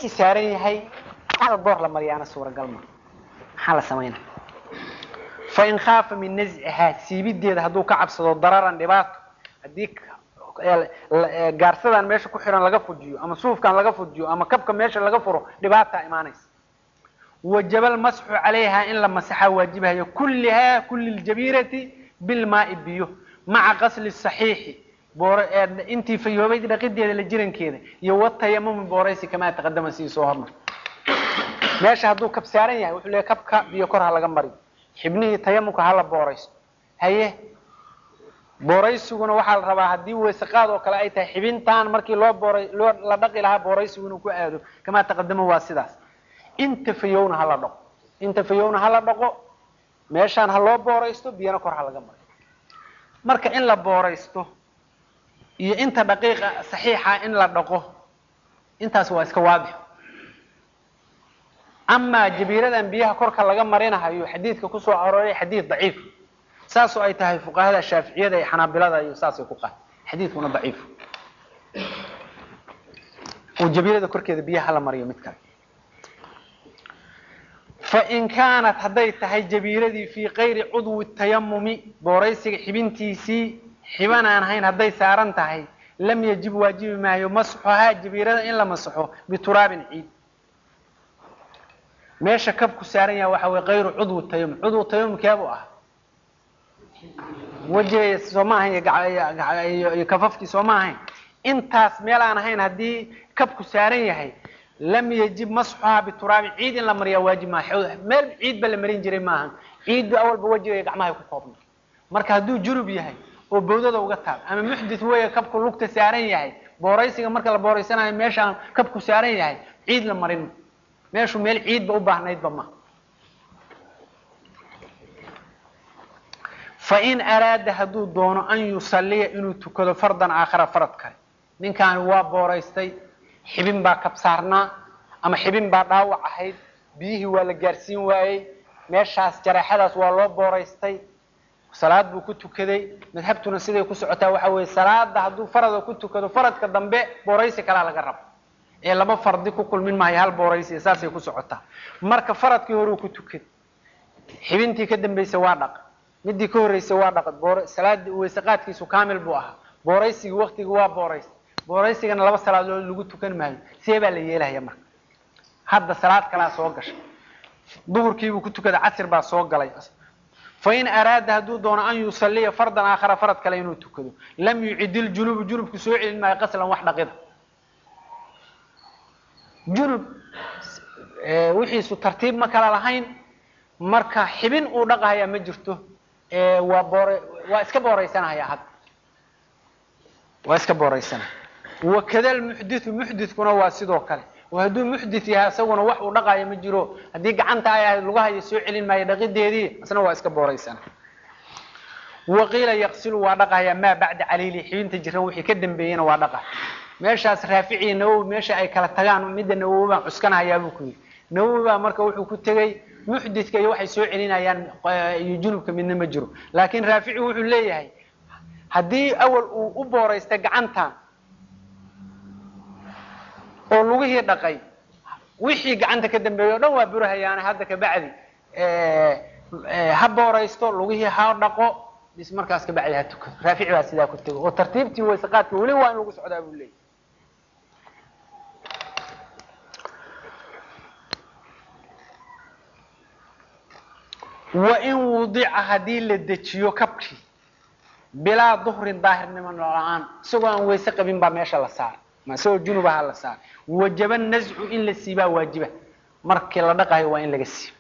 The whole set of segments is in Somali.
markii saaran yahay hal goor la mariyaana suuragal ma maxaa la samaynaa fain khaafa min nazcihaa siibideeda hadduu ka cabsado dararan dhibaato haddii gaarsadan meesha ku xiran laga fujiyo ama suufkan laga fujiyo ama kabka meesha laga furo dhibaataa imaanaysa wajaba almasxu calayha in la masaxaa waajibahayo kullihaa kulli ljabiirati bilmaai biyo maca qasli saxiixi intii fayoobayd dhaqideeda la jirankeeda iyo watayamumi booraysi kamaa taqadama sidii soo hormar meesha hadduu kab saaran yahay wuxuu leeyahy kabka biyo kor ha laga mariyo xibnihii tayamumka hala boorayso haye booraysiguna waxaa la rabaa haddii weysaqaad oo kale ay tahay xibintaan markii loo booray loo la dhaqi lahaa booraysigu inuu ku aado kamaa taqadama waa sidaas inta fayowna hala dhaqo inta fayowna hala dhaqo meeshaan ha loo booraysto biyana kor ha laga mariyo marka in la booraysto iyo inta daqiiqa saxiixa in la dhaqo intaas waa iska waadix amaa jabiiradan biyaha korka laga marinahayo xadiidka kusoo arooray xadiid daciif saasoo ay tahay fuqahada shaaficiyada iyo xanaabilada iyo saasay ku qaad xadiidkuna daciif oo jabiirada korkeeda biyaha hala mariyo mid kale fain kaanat hadday tahay jabiiradii fii kayri cudwi tayamumi booraysiga xibintiisii xiban aan ahayn hadday saaran tahay lam yajib waajibi maayo masxuhaa jabiirada in la masaxo bituraabin ciid meesha kabku saaran yaha waxa wey kayru cudwi tayamum cudwu tayamum keebu ah wejiga soo ma ahayn iyo kafafkii soo ma ahayn intaas meel aan ahayn haddii kabku saaran yahay lam yajib masxuhaa bituraabin ciid in la mariyaa waajib maaha meel ciid ba la marin jiray maaha ciiddu awalba wejiga iyo gacmahay ku koobna marka hadduu junub yahay oo bawdada uga taal ama muxdit weeye kabku lugta saaran yahay booraysiga marka la booraysanayo meeshaan kabku saaran yahay ciid la marin meeshu meel ciidba u baahnaydba ma fain araada hadduu doono an yusalliya inuu tukado fardan aakhara farad kale ninkaani waa booraystay xibin baa kab saarnaa ama xibin baa dhaawac ahayd biyihii waa la gaarsiin waayey meeshaas jareexadaas waa loo booraystay salaad buu ku tukaday madhabtuna siday ku socotaa waxa weeye salaada hadduu farada ku tukado faradka dambe booraysi kalaa laga rabo ee laba fardi ku kulmin maayo hal booraysi saasay ku socotaa marka faradkii horeu ku tukad xibintii ka dambaysa waa dhaq midii ka horreysay waa dhaqad boor salaada weysaqaadkiisu kaamil buu ahaa booraysigii waktigii waa booraystay booraysigana laba salaadood lagu tukan maayo see baa la yeelahaya marka hadda salaad kalaa soo gashay duhurkiibuu ku tukaday casir baa soo galay fain araada hadduu doono an yusaliya fardan aakhara farad kale inuu tukado lam yucid iljunubu junubku soo celin maayo qaslan wax dhaqida junub wixiisu tartiib ma kala lahayn marka xibin uu dhaqahaya ma jirto waa boor waa iska booraysanahaya hadda waa iska booraysanaya wakada lmuxdithu muxdithkuna waa sidoo kale oo hadduu muxdith yahay isaguna wax uu dhaqayo ma jiro haddii gacanta ay ahayd lugahaya soo celin maayo dhaqideedii isna waa iska booraysana waqiila yaqsilu waa dhaqahaya maa bacda caliili xibinta jiran wixii ka dambeeyena waa dhaqa meeshaas raaficiya nawowi meesha ay kala tagaan midda nawowi baan cuskanahayaa buu ku yidhi nawowi baa marka wuxuu ku tegey muxdithka iyo waxay soo celinayaan iyo junubka midna ma jiro laakiin raafici wuxuu leeyahay haddii awal uu u booraystay gacantan oo lugihii dhaqay wixii gacanta ka dambeeyey o dhan waa burahayaane hadda kabacdi ha booraysto lugihii ha dhaqo bis markaas kabacdi ha tukado raafici baa sidaa ku tego oo tartiibtii waysaqaadka weli waa in lagu socdaa buu leeyahy wain wudica haddii la dejiyo kabkii bilaa duhrin daahirnimo la-aan isagoo aan wayse qabin baa meesha la saara ma isagoo junubaha la saara wajaba nazcu in la siibaa waajiba markii la dhaqayo waa in laga siibo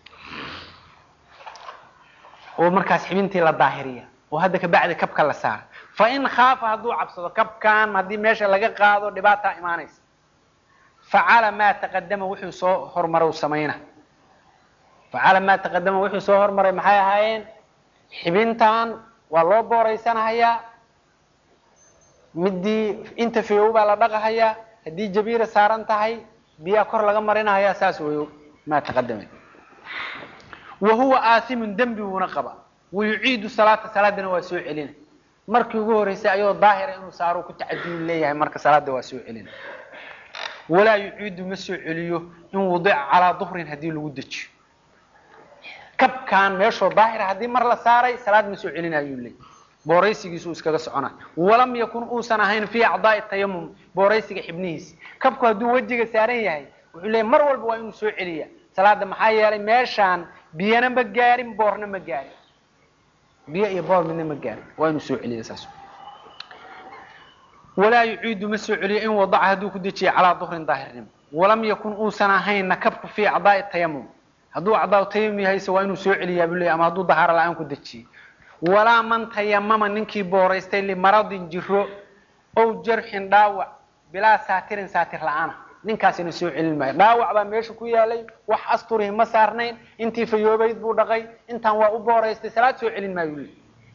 oo markaas xibintii la daahiriya oo hadda kabacdi kabka la saara fa in khaafa hadduu cabsado kabkan haddii meesha laga qaado dhibaataa imaanaysa facala maa taqadama wuxuu soo hormarow samayna facala maa taqadama wuxuu soo hormaray maxay ahaayeen xibintan waa loo booraysanahayaa midii inta fayow baa la dhaqahayaa haddii jabiira saaran tahay biyaa kor laga marinahayaa saas weyo maa taqadama wa huwa aasimun dembi buuna qaba wayuciidu salaata salaadana waa soo celina markii ugu horreysay ayoo daahira inuu saaro ku tacadiyu leeyahay marka salaada waa soo celina walaa yuciidu ma soo celiyo in wudica calaa duhrin haddii lagu dejiyo kabkaan meeshoo daahira haddii mar la saaray salaad ma soo celinayuu leey booraysigiisu iskaga socona walam yakun uusan ahayn fii acdaai tayamum booraysiga xibnihiisa kabku hadduu wejiga saaran yahay wuxuu leeyay mar walba waa inuu soo celiya salaada maxaa yeelay meeshaan biyana ma gaarin boorna ma gaarin biyo iyo boor midna ma gaarin waa inuu soo celiya saas walaa yuciidu ma soo celiyo in wadaca hadduu ku dejiya calaa duhrin daahirnimo walam yakun uusan ahaynna kabku fii acdaai tayamum hadduu acdaa tayamum yahayse waa inuu soo celiyaa buu leey ama hadduu dahaaro la-aan ku dejiyey walaa man tayamama ninkii booraystay limaradin jiro ow jarxin dhaawac bilaa saatirin saatir la-aana ninkaasina soo celin maayo dhaawac baa meesha ku yaalay wax asturihi ma saarnayn intii fayoobayd buu dhaqay intaan waa u booraystay salaad soo celin maayo le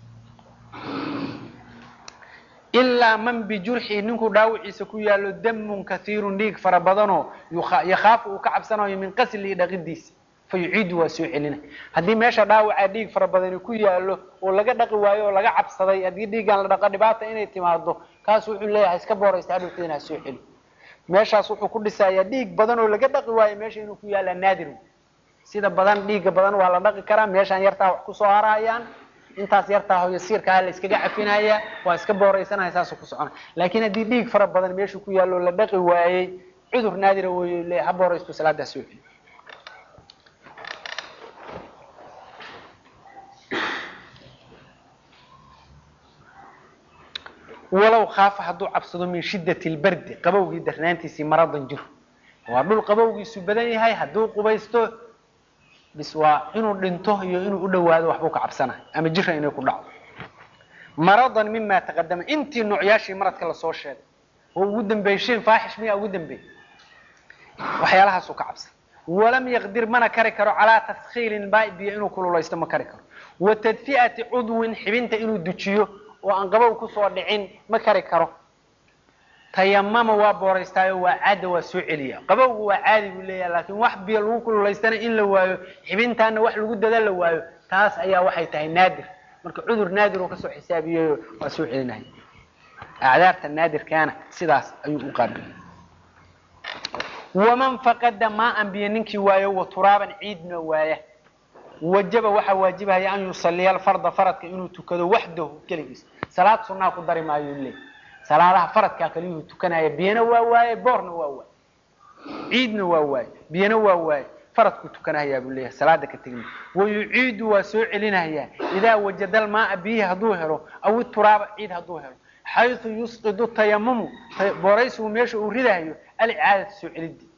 ilaa man bijurxi ninkuu dhaawiciisa ku yaalo damun kaiirun dhiig fara badanoo yakhaafu uu ka cabsanayo min qaslihi dhaqidiisa fa yuciidu waa soo celina haddii meesha dhaawacaa dhiig fara badani ku yaalo oo laga dhaqi waayo oo laga cabsaday haddii dhiiggan la dhaqo dhibaata inay timaado kaas wuxuu leeyahay iska booraysta hadhowteedna ha soo celi meeshaas wuxuu ku dhisayaa dhiig badan oo laga dhaqi waayo meesha inuu ku yaalaa naadir sida badan dhiigga badan waa la dhaqi karaa meeshaan yartaa wax kusoo harayaan intaas yartaa hoyo siirkaha la iskaga cafinaya waa iska booraysanaya saasuu ku socona laakiin haddii dhiig fara badan meeshu ku yaallo la dhaqi waayey cudur naadira wey le ha booraysto salaadaa soo celi walow khaafa hadduu cabsado min shiddati lbardi qabowgii darnaantiisii maradan jiro waa dhul qabowgiisu badan yahay hadduu qubaysto bis waa inuu dhinto iyo inuu u dhawaado waxbuu ka cabsanay ama jira inay ku dhacdo maradan mima taqadama intii noocyaashii maradka lasoo sheegay oo ugu dambeeyey shay faaxish miyaa ugu dambeeyey waxyaalahaasuu ka cabsan walam yaqdir mana kari karo calaa taskhiilin baa biyo inuu kululaysto ma kari karo wa tadfi'ati cudwin xibinta inuu dujiyo oo aan qabow kusoo dhicin ma kari karo tayamama waa booraystaayo waa caada waa soo celiya qabowgu waa caadi buu leeyahay laakiin wax biyo lagu kululaystana in la waayo xibintaana wax lagu dada la waayo taas ayaa waxay tahay naadir marka cudur naadir uu kasoo xisaabiyayo waa soo celinaya acdaarta naadirkaana sidaas ayuu u qaabilay waman faqada maa-an biyo ninkii waayo wa turaaban ciidna waaya wajaba waxaa waajibahaya an yusaliya alfarda faradka inuu tukado waxdahu keligiis salaad sunaa ku dari maayo leey salaadaha faradkaa kaliyuhu tukanaya biyana waa waaye boorna waa waaye ciidna waa waaye biyana waa waaye faradkuu tukanahayaa buu leeyahay salaada ka tegin wayuciidu waa soo celinayaa idaa wajada almaaa biyihi hadduu helo aw ituraaba ciid hadduu helo xayثu yusqidu tayamumu booraysigu meesha uu ridahayo alicaadata soo celidii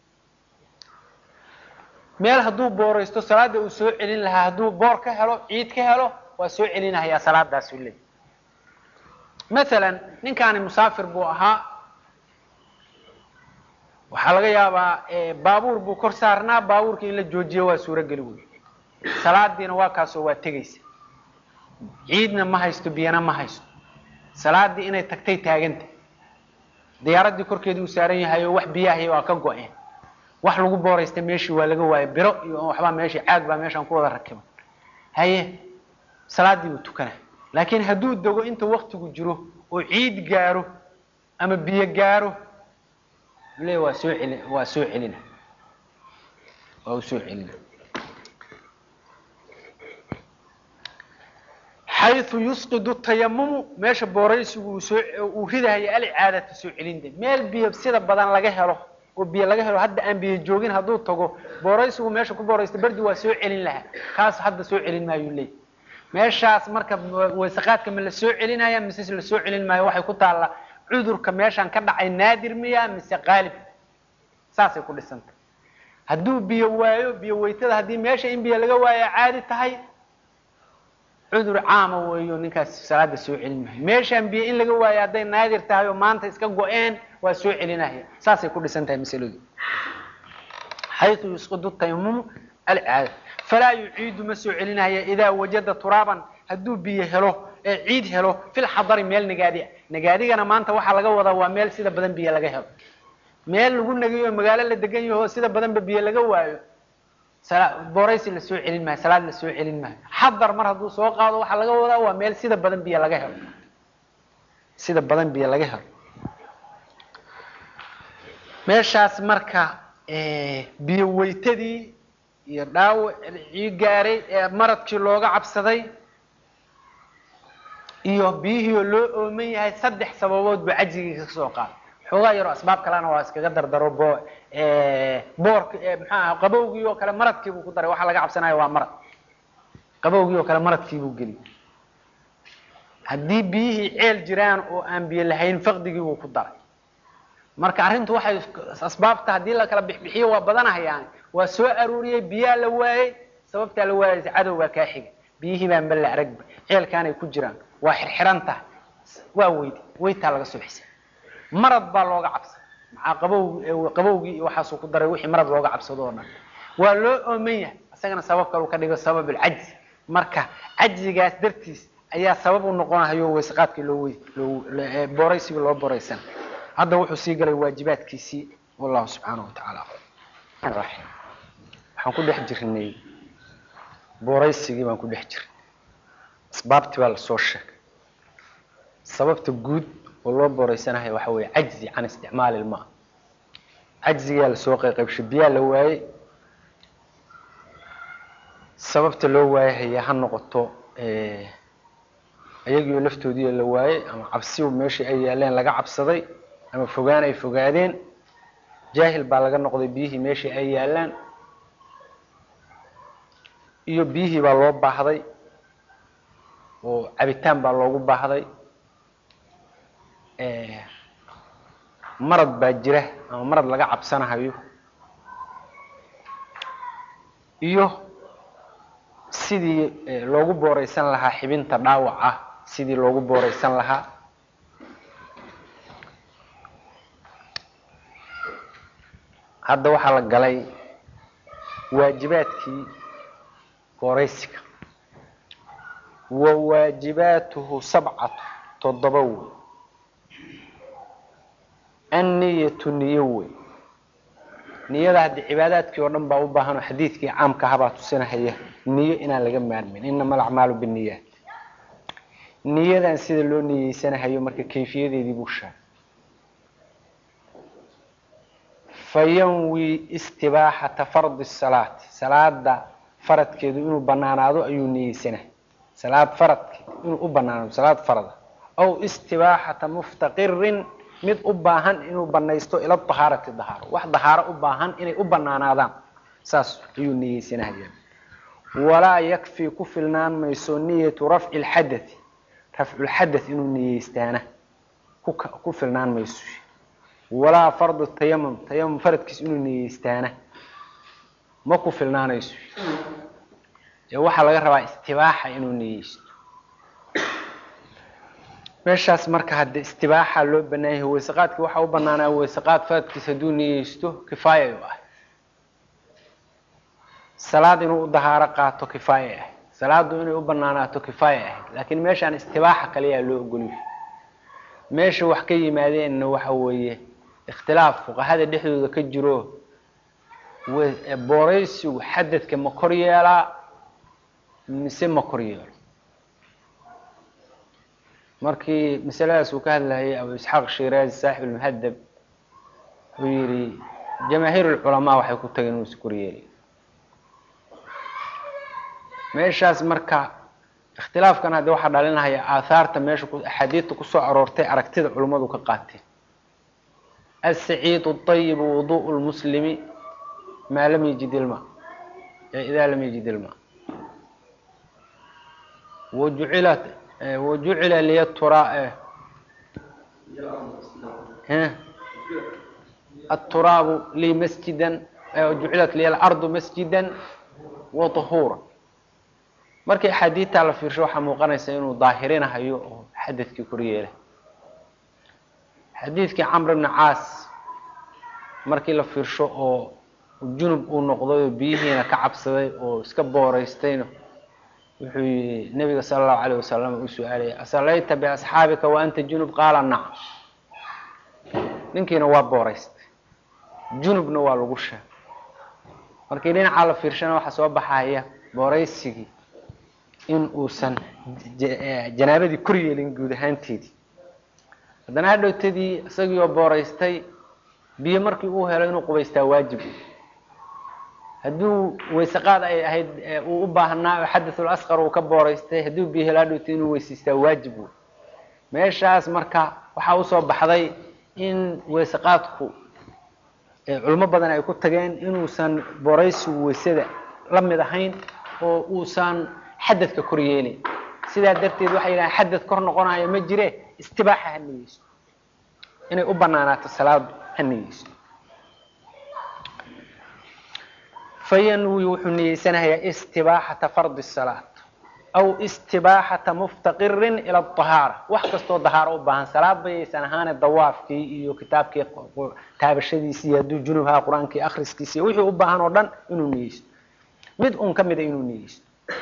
meel hadduu booraysto salaada uu soo celin lahaa hadduu boor ka helo ciid ka helo waa soo celinahayaa salaadaasuu leey masalan ninkaani musaafir buu ahaa waxaa laga yaabaa baabuur buu kor saarnaa baabuurka in la joojiyo waa suurogeli wey salaadiina waa kaasoo waa tegaysa ciidna ma haysto biyana ma haysto salaadii inay tagtay taaganta diyaaradii korkeedii uu saaran yahay oo wax biyahay waa ka go-een wax lagu booraysta meeshii waa laga waayo biro iyo waxbaa meeshii caag baa meeshaan ku wada rakiban haye salaadii buu tukana laakiin hadduu dego inta waktigu jiro oo ciid gaaro ama biyo gaaro le waa soo celi waa soo celina waa u soo celina xayu yusqidu tayamumu meesha booraysigu uu soo uu ridahayo alicaadata soo celinta meel biyo sida badan laga helo oo biyo laga helo hadda aan biyo joogin hadduu tago booraysigu meesha ku booraysta berdi waa soo celin lahaa kaas hadda soo celin maayu leey meeshaas marka waysaqaadka ma la soo celinaya mise la soo celin maayo waxay ku taalla cudurka meeshaan ka dhacay naadir miya mise qaalib saasay ku dhisantay hadduu biyo waayo biyo weytada haddii meesha in biyo laga waayo caadi tahay cudur caama weeyo ninkaas salaada soo celin maayo meeshaan biyo in laga waayo hadday naadir tahay oo maanta iska go-een waa soo celinaya saasay ku dhisan tahay masaladu xayu yusqidu tayamumu alcaada falaa yuciidu ma soo celinaya idaa wajada turaaban hadduu biyo helo ee ciid helo fil xadari meel nagaadi ah nagaadigana maanta waxaa laga wadaa waa meel sida badan biyo laga helo meel lagu nagayo magaalo la degan yaho sida badanba biyo laga waayo booraysi la soo celin maayo salaad la soo celin maayo xadar mar hadduu soo qaado waxaa laga wadaa waa meel sida badan biyo laga helo sida badan biyo laga helo meeshaas marka biyo weytadii iyo dhaawacii gaaray ee maradkii looga cabsaday iyo biyihiioo loo ooman yahay saddex sababood buu cajigii ka soo qaaday xoogaa yaroo asbaab kalena waa iskaga dardaro bo boork maxaa qabowgii oo kale maradkii buu ku daray waxaa laga cabsanayo waa marad qabowgii oo kale maradkii buu geliyay haddii biyihii ceel jiraan oo aan biyo lahayn faqdigii buu ku daray marka arrintu waxay asbaabta haddii la kala bixbixiyo waa badanahayaan waa soo aruuriyey biyaa la waayey sababtaa la waayaysa cadowgaa kaa xiga biyihii baan balla aragba ceelkaanay ku jiraan waa xirxiran tahay waa weydi weytaa laga soo xisay marad baa looga cabsaday maxaa qabow qabowgii iyo waxaasuu ku daray wixii marad looga cabsado oo dhan waa loo ooman yahay isagana sabab kale uu ka dhigo sabab alcajzi marka cajzigaas dartiis ayaa sabab u noqonahayo weysaqaadkii loo wey loo booraysigii loo booraysan hadda wuxuu sii galay waajibaadkiisii wallahu subxaanahu watacaala raxim waxaan ku dhex jirnay booraysigii baan ku dhex jirnay asbaabtii baa lasoo sheegay sababta guud oo loo booraysanayo waxa weeye cajzi can isticmaali ilmaa cajzigaa lasoo qayqaybshay biyaa la waayey sababta loo waayahaya ha noqoto iyagiioo laftoodii la waayey ama cabsi meeshii ay yaaleen laga cabsaday ama fogaan ay fogaadeen jaahil baa laga noqday biyihii meeshii ay yaalaan iyo biyihii baa loo baahday oo cabitaan baa loogu baahday marad baa jira ama marad laga cabsanahayo iyo sidii loogu booraysan lahaa xibinta dhaawac ah sidii loogu booraysan lahaa hadda waxaa la galay waajibaadkii booraysiga wa waajibaatuhu sabcatu toddoba wey anniyatu niyo wey niyada haddii cibaadaadkii oo dhan baa u baahan oo xadiidkii caamka ahabaa tusinahaya niyo inaan laga maarmin inama alacmaalu binniyaat niyadan sida loo niyeysanahayo marka kayfiyadeedii buu sheegay fayanwi istibaaxata fardi salaati salaada faradkeedu inuu banaanaado ayuu niyeysanahay salaad faradkeed inuu u banaanaado salaad farada aw istibaaxata muftaqirin mid u baahan inuu banaysto ila dahaarati dahaaro wax dahaaro u baahan inay u banaanaadaan saas ayuu niyeysanahaya walaa yakfi ku filnaan mayso niyatu rafci lxadathi rafculxadath inuu niyeystaana ku filnaan mayso walaa fardu tayamum tayamum faradkiis inuu niyeystaana ma ku filnaanayso ee waxaa laga rabaa istibaaxa inuu niyeysto meeshaas marka hadde istibaaxa loo banaan yahay weysaqaadkii waxaa u banaanaa weysaqaad faradkiis hadduu niyeysto kifaaya u ah salaad inuu u dahaaro qaato kifaaya ah salaadu inay u banaanaato kifaaya ahayd laakiin meeshaan istibaaxa kaliyaa loo ogolyahay meesha wax ka yimaadeenna waxa weeye ikhtilaaf fuqahada dhexdooda ka jiro booraysigu xadadka ma kor yeelaa mise ma kor yeelo markii masaladaas uu ka hadlayay abu isxaaq shiraazi saaxib almuhadab wuxuu yihi jamaahiir lculamaa waxay ku tageen inuu is kor yeelay meeshaas marka ikhtilaafkan hadde waxaa dhalinahaya aathaarta meesha axaadiidta kusoo aroortay aragtida culummadu ka qaateen asaciidu ayibu wuduء lmuslimi maa lam yajid ilma idaa lam yajid ilma wajucilat wajucila liya tura aturaabu lii masjidan jucilat liya alardu masjida wa طahuura markii axaadiidtaa la fiirsho waxaa muuqanaysa inuu daahirinahayo oo xadadkii kor yeelay xadiidkii camr bni caas markii la fiirsho oo junub uu noqday oo biyihiina ka cabsaday oo iska booraystayna wuxuu yihi nabiga sala allahu alayh wasalam uu su-aalaya asallayta biasxaabika wa anta junub qaala nacam ninkiina waa booraystay junubna waa lagu sheegay markii dhinacaa la fiirshana waxaa soo baxaya booraysigii in uusan janaabadii kor yeelin guud ahaanteedii haddana hadhowtadii isagii oo booraystay biyo markii uu helo inuu qubaystaa waajib hadduu weyseqaad ay ahayd uu u baahnaa oo xadathul asqar uu ka booraystay hadduu biyo helo hadhowta inuu weysaystaa waajib wey meeshaas marka waxaa usoo baxday in weyseqaadku culimo badan ay ku tageen inuusan booraysigu weysada la mid ahayn oo uusan xadadka kor yeelin sidaa darteed waxay yidhahaan xadad kor noqonayo ma jire istibaaxa ha niyeyso inay u banaanaato salaadu ha niyeyso fayanwi wuxuu niyeysanayaa istibaaxata fardi salaat aw istibaaxata muftaqirin ila ahaara wax kastoo dahaaro u baahan salaad bayaysan ahaane dawaafkii iyo kitaabkii taabashadiisi iyo hadduu junubhaa qur-aankii akriskiisi wixii u baahan oo dhan inuu niyeysto mid un ka mida inuu niyeysto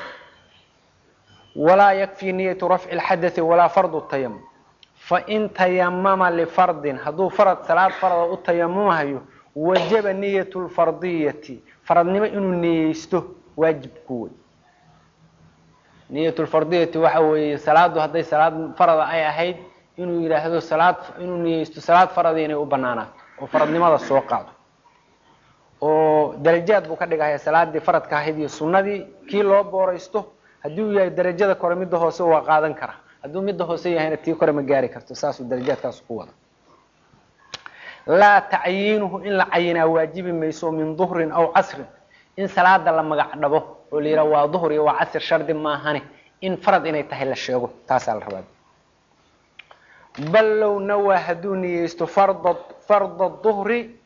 walaa yakfii niyatu rafci lxadai walaa fardu tayamum fain tayamama lifardin hadduu farad salaad farada u tayamumahayo wajaba niyat lfardiyati faradnimo inuu niyeysto waajib ku wey niyat lfardiyati waxa weeye salaadu hadday salaad farada ay ahayd inuu yidhaahdo salaad inuu niyeysto salaad farada inay u banaanaato oo faradnimada soo qaado oo darajaad buu ka dhigaya salaadii faradka ahayd iyo sunnadii kii loo booraysto hadduu yahay darajada kore midda hoose waa qaadan kara hadduu midda hoose yahayna tii kore ma gaari karto saasuu darajaadkaas ku wada laa tacyiinuhu in la cayinaa waajibi mayso min duhrin aw casrin in salaada la magac dhabo oo la yidhaha waa duhr iyo waa casr shardi maahane in farad inay tahay la sheego taasaa la rabaa bal low nawaa hadduu niyeysto farda farda duhri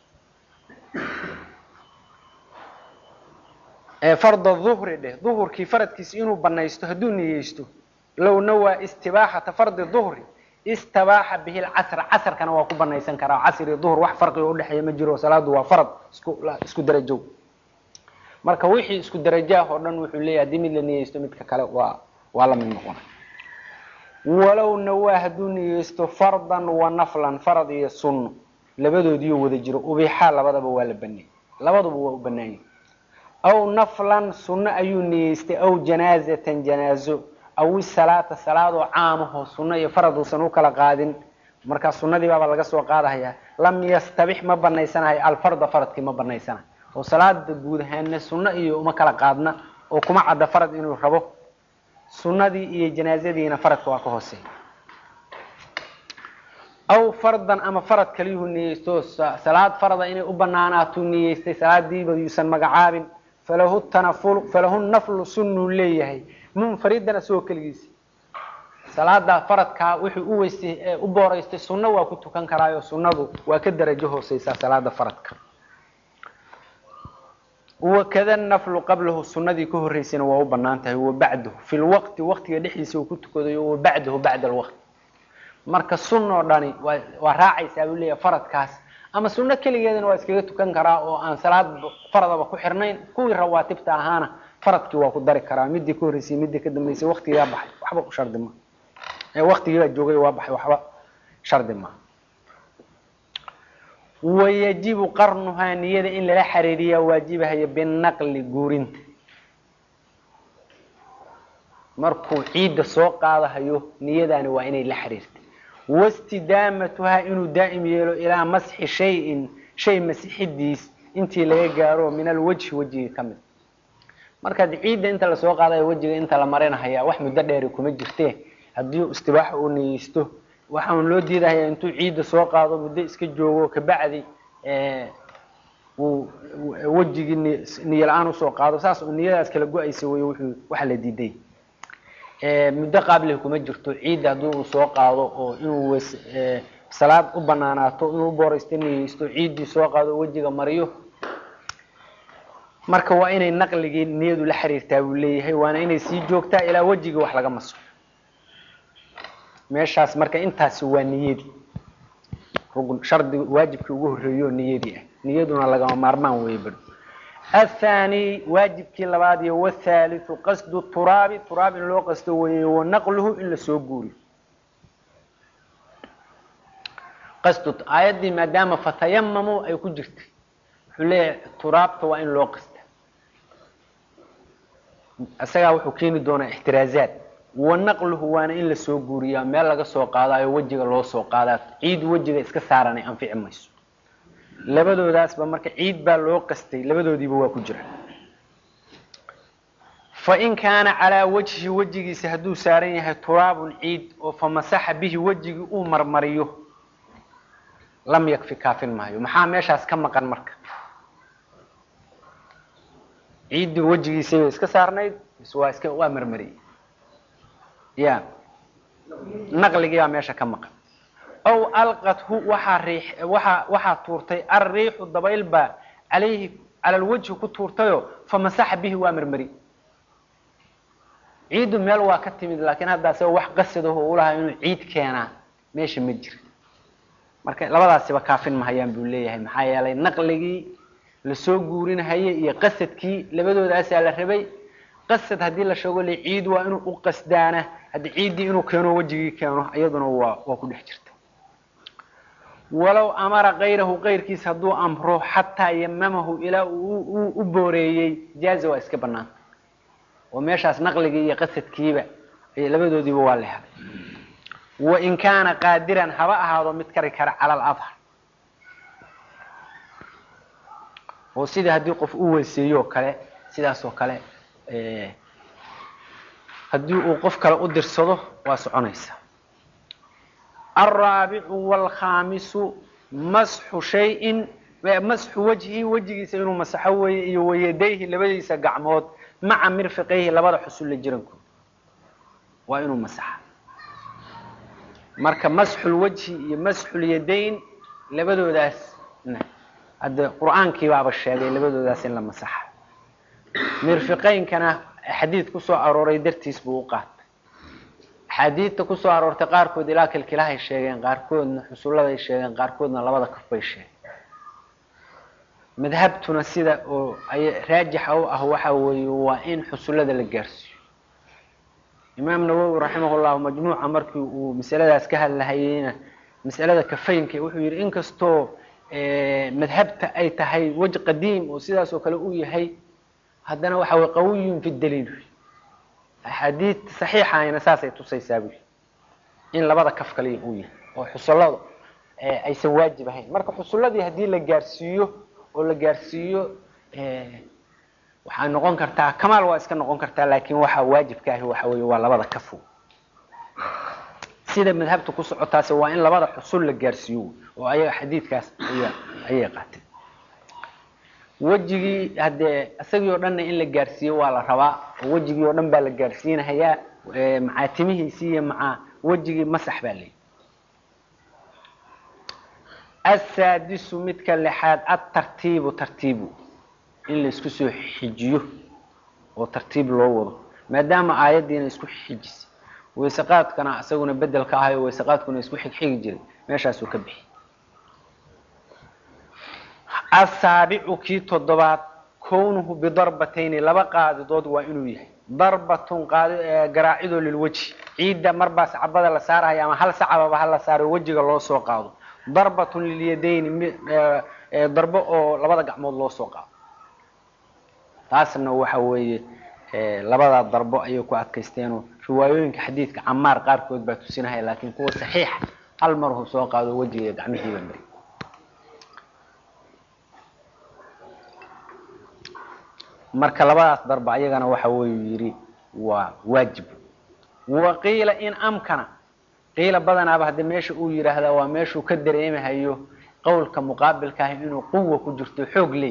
farda duhri dheh duhurkii faradkiisa inuu banaysto hadduu niyeysto low nawaa istibaaxata fardi duhri istabaaxa bihi lcasr casrkana waa ku banaysan karaa casr iyo duhr wax farqiga udhexeeya ma jiro salaadu waa farad isku isku darajow marka wixii isku darajaah oo dhan wuxuu leeyahay haddii mid la niyeysto midka kale waa waa la mid noqona walow nawaa hadduu niyeysto fardan wa naflan farad iyo sunno labadoodiyo wada jiro ubixaa labadaba waa la baneeyey labaduba waa u banaanyay aw naflan sunno ayuu niyeystay aw janaazatan janaazo aw isalaata salaadoo caamahoo sunno iyo farad uusan u kala qaadin markaa sunnadii baaba laga soo qaadahayaa lam yastabix ma banaysanayo alfarda faradkii ma banaysanayo oo salaada guud ahaana sunno iyo uma kala qaadna oo kuma cadda farad inuu rabo sunnadii iyo janaazadiina faradka waa ka hooseeya aw fardan ama farad kaliyuhu niyeysto salaad farada inay u banaanaatuu niyeystay salaadiiba yuusan magacaabin falahu tanafulu falahu naflu sunnuu leeyahay munfaridana soo keligiisa salaada faradkaa wuxuu u weystay u booraystay sunno waa ku tukan karaayo sunnadu waa ka darajo hooseysaa salaada faradka wakada naflu qablahu sunadii ka horeysayna waa u banaan tahay wa bacdahu fi lwaqti waqtiga dhexdiisa uu ku tukadayo wa bacdahu bacda alwaqti marka sunoo dhani waa waa raacaysaa buu leeyahay faradkaas ama sunno keligeedana waa iskaga tukan karaa oo aan salaad faradaba ku xirnayn kuwii rawaatibta ahaana faradkii waa ku dari karaa midii ka horreysay midii ka dambeysay waqtigaa baxay waxba u shardi ma waqtigiibaa joogay waa baxay waxba shardi ma wayajibu qarnuhaa niyada in lala xariiriyaa waajibahaya binaqli guurinta markuu ciidda soo qaadahayo niyadaani waa inay la xiriirta wastidaamatuhaa inuu daa'im yeelo ilaa masxi shayin shay masixidiis intii laga gaaro min alwajhi wejiga ka mid markaad ciidda inta lasoo qaadayo wejiga inta la marinahaya wax muddo dheeri kuma jirtee haddii istibaaxa uu niyeysto waxaan loo diidahayaa intuu ciidda soo qaado muddo iska joogo kabacdi uu wejigii niyo la-aan usoo qaado saas uu niyadaas kala go-aysa wey wuxuu waxa la diiday muddo qaablihi kuma jirto ciidda haddii uu soo qaado oo inuu wes salaad u banaanaato inuu booraysto niyeysto ciiddii soo qaado wejiga mariyo marka waa inay naqligii niyadu la xiriirtaa buu leeyahay waana inay sii joogtaa ilaa wejigii wax laga maso meeshaas marka intaasi waa niyadii rugn shardi waajibkii ugu horreeyo niyadii ah niyaduna lagama maarmaan weeye bado athani waajibkii labaad iyo wthaalithu qasdu turaabi turaab in loo qasto weeye wanaqluhu in lasoo guuriyo qasdu aayaddii maadaama fatayamamu ay ku jirtay wuxuu leeyahay turaabta waa in loo qasta isagaa wuxuu keeni doonaa ixtiraazaad wanaqluhu waana in lasoo guuriyaa meel laga soo qaadaayo wejiga loo soo qaadaa ciid wejiga iska saaranay anfici mayso labadoodaasba marka ciid baa loo qastay labadoodiiba waa ku jira fain kaana calaa wajhi wejigiisa hadduu saaran yahay turaabun ciid oo famasaxa bihi wejigii uu marmariyo lam yakfi kaafin maayo maxaa meeshaas ka maqan marka ciiddii wejigiisay bay iska saarnayd mise waa iska waa marmariyey ya naqligii baa meesha ka maqan aw alqathu waxaa riix waxaa waxaa tuurtay alriixu dabayl baa calayhi cala lwajhi ku tuurtayo famasaxa bihi waa marmari ciiddu meel waa ka timid laakiin hadda asagoo wax qasadaho ulahaa inuu ciid keenaa meesha ma jira marka labadaasiba kaafin mahayaan buu leeyahay maxaa yeelay naqligii lasoo guurinahayay iyo qasadkii labadoodaasaa la rabay qasad haddii la sheego le ciid waa inuu u qasdaana haddii ciiddii inuu keeno wejigii keeno iyaduna waa waa ku dhex jirta walow amara kayrahu kayrkiis hadduu amro xataa yamamahu ilaa uu u booreeyey jaaza waa iska banaanta oo meeshaas naqligii iyo qasadkiiba labadoodiiba waa la helay wain kaana qaadiran haba ahaado mid kari kara cala aladhar oo sidii haddii qof u weyseeyo oo kale sidaas oo kale haddii uu qof kale u dirsado waa soconaysa alraabicu waalkhaamisu masxu shayin masxu wajhi wejigiisa inuu masaxo weeye iyo wayadayhi labadiisa gacmood maca mirfiqayhi labada xusulla jirankooda waa inuu masaxa marka masxulwajhi iyo masxulyadayn labadoodaas hadde qur-aankii baaba sheegay labadoodaas in la masaxa mirfiqaynkana xadiid kusoo arooray dartiis buu u qaatay axaadiidta kusoo aroortay qaarkood ilaa kilkilahay sheegeen qaarkoodna xusulladay sheegeen qaarkoodna labada kaf bay sheegeen madhabtuna sida oo raajixa u ah waxa weeye waa in xusullada la gaarsiiyo imaam nawowi raximah llahu majmuuca markii uu masaladaas ka hadlahayeyna masalada kafaynka wuxuu yihi inkastoo madhabta ay tahay wej qadiim oo sidaas oo kale u yahay haddana waxa way qawiyun fi daliil axaadiid saxiixayna saasay tusaysaa bui in labada kaf kaliya uu yahay oo xusulladu aysan waajib ahayn marka xusulladii haddii la gaarsiiyo oo la gaarsiiyo waxay noqon kartaa kamaal waa iska noqon kartaa laakiin waxaa waajibka ahi waxa weye waa labada kafo sida madhabta ku socotaas waa in labada xusul la gaarsiiyo oo ayaga xadiidkaas aya ayay qaateen wejigii haddee isagii oo dhanna in la gaarsiiyo waa la rabaa oo wejigii oo dhan baa la gaarsiinahayaa macaa timihiisii iyo macaa wejigii masax baa leeyi asaadisu midka lixaad atartiibu tartiibu in la isku soo xijiyo oo tartiib loo wado maadaama aayaddiina isku xijisay wayseqaadkana isaguna bedel ka ahayo wayseqaadkuna isku xigxigi jiray meeshaasuu ka bixi asaabicu kii toddobaad kownuhu bidarbatayni laba qaadidood waa inuu yahay darbatun garaacidoo lilwejhi ciidda marbaas cabada la saaraya ama hal sacababa hala saaro wejiga loo soo qaado darbatun lilyadayni darbo oo labada gacmood loo soo qaado taasna waxa weeye labadaa darbo ayay ku adkaysteenoo riwaayooyinka xadiidka camaar qaarkood baa tusinahaya laakiin kuwa saxiixa hal marhu soo qaado wejiga gacmihiiba mari marka labadaas darba ayagana waxa weyu yidhi waa waajib waqiila in amkana qiila badanaaba haddi meesha uu yidhaahdaa waa meeshuu ka dareemahayo qowlka muqaabilka ah inuu quwa ku jirto xoog leey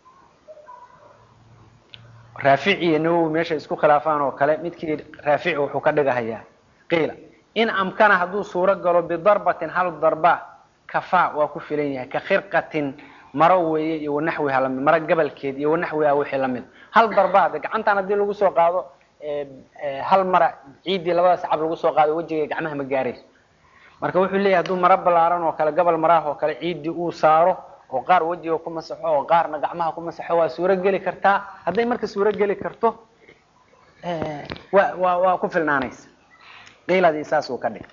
raafici iyo nawowi meesha isku khilaafaan oo kale midkii raafici wuxuu ka dhigahayaa qiila in amkana hadduu suuro galo bidarbatin hal darba kafaa waa ku filan yahay ka khirqatin maro weeye iyo wanaxwiha lamid maro gabalkeed iyo wanaxwiha wixii lamid hal darba de gacantan haddii lagu soo qaado hal mara ciiddii labada sacab lagu soo qaado wejiga gacmaha ma gaarayso marka wuxuu leeyahy hadduu maro balaaran oo kale gabal maraah oo kale ciiddii uu saaro oo qaar wejiga ku masaxo oo qaarna gacmaha ku masaxo waa suuro geli kartaa hadday marka suuro geli karto wa wa waa ku filnaanaysa qiiladii saas uu ka dhigay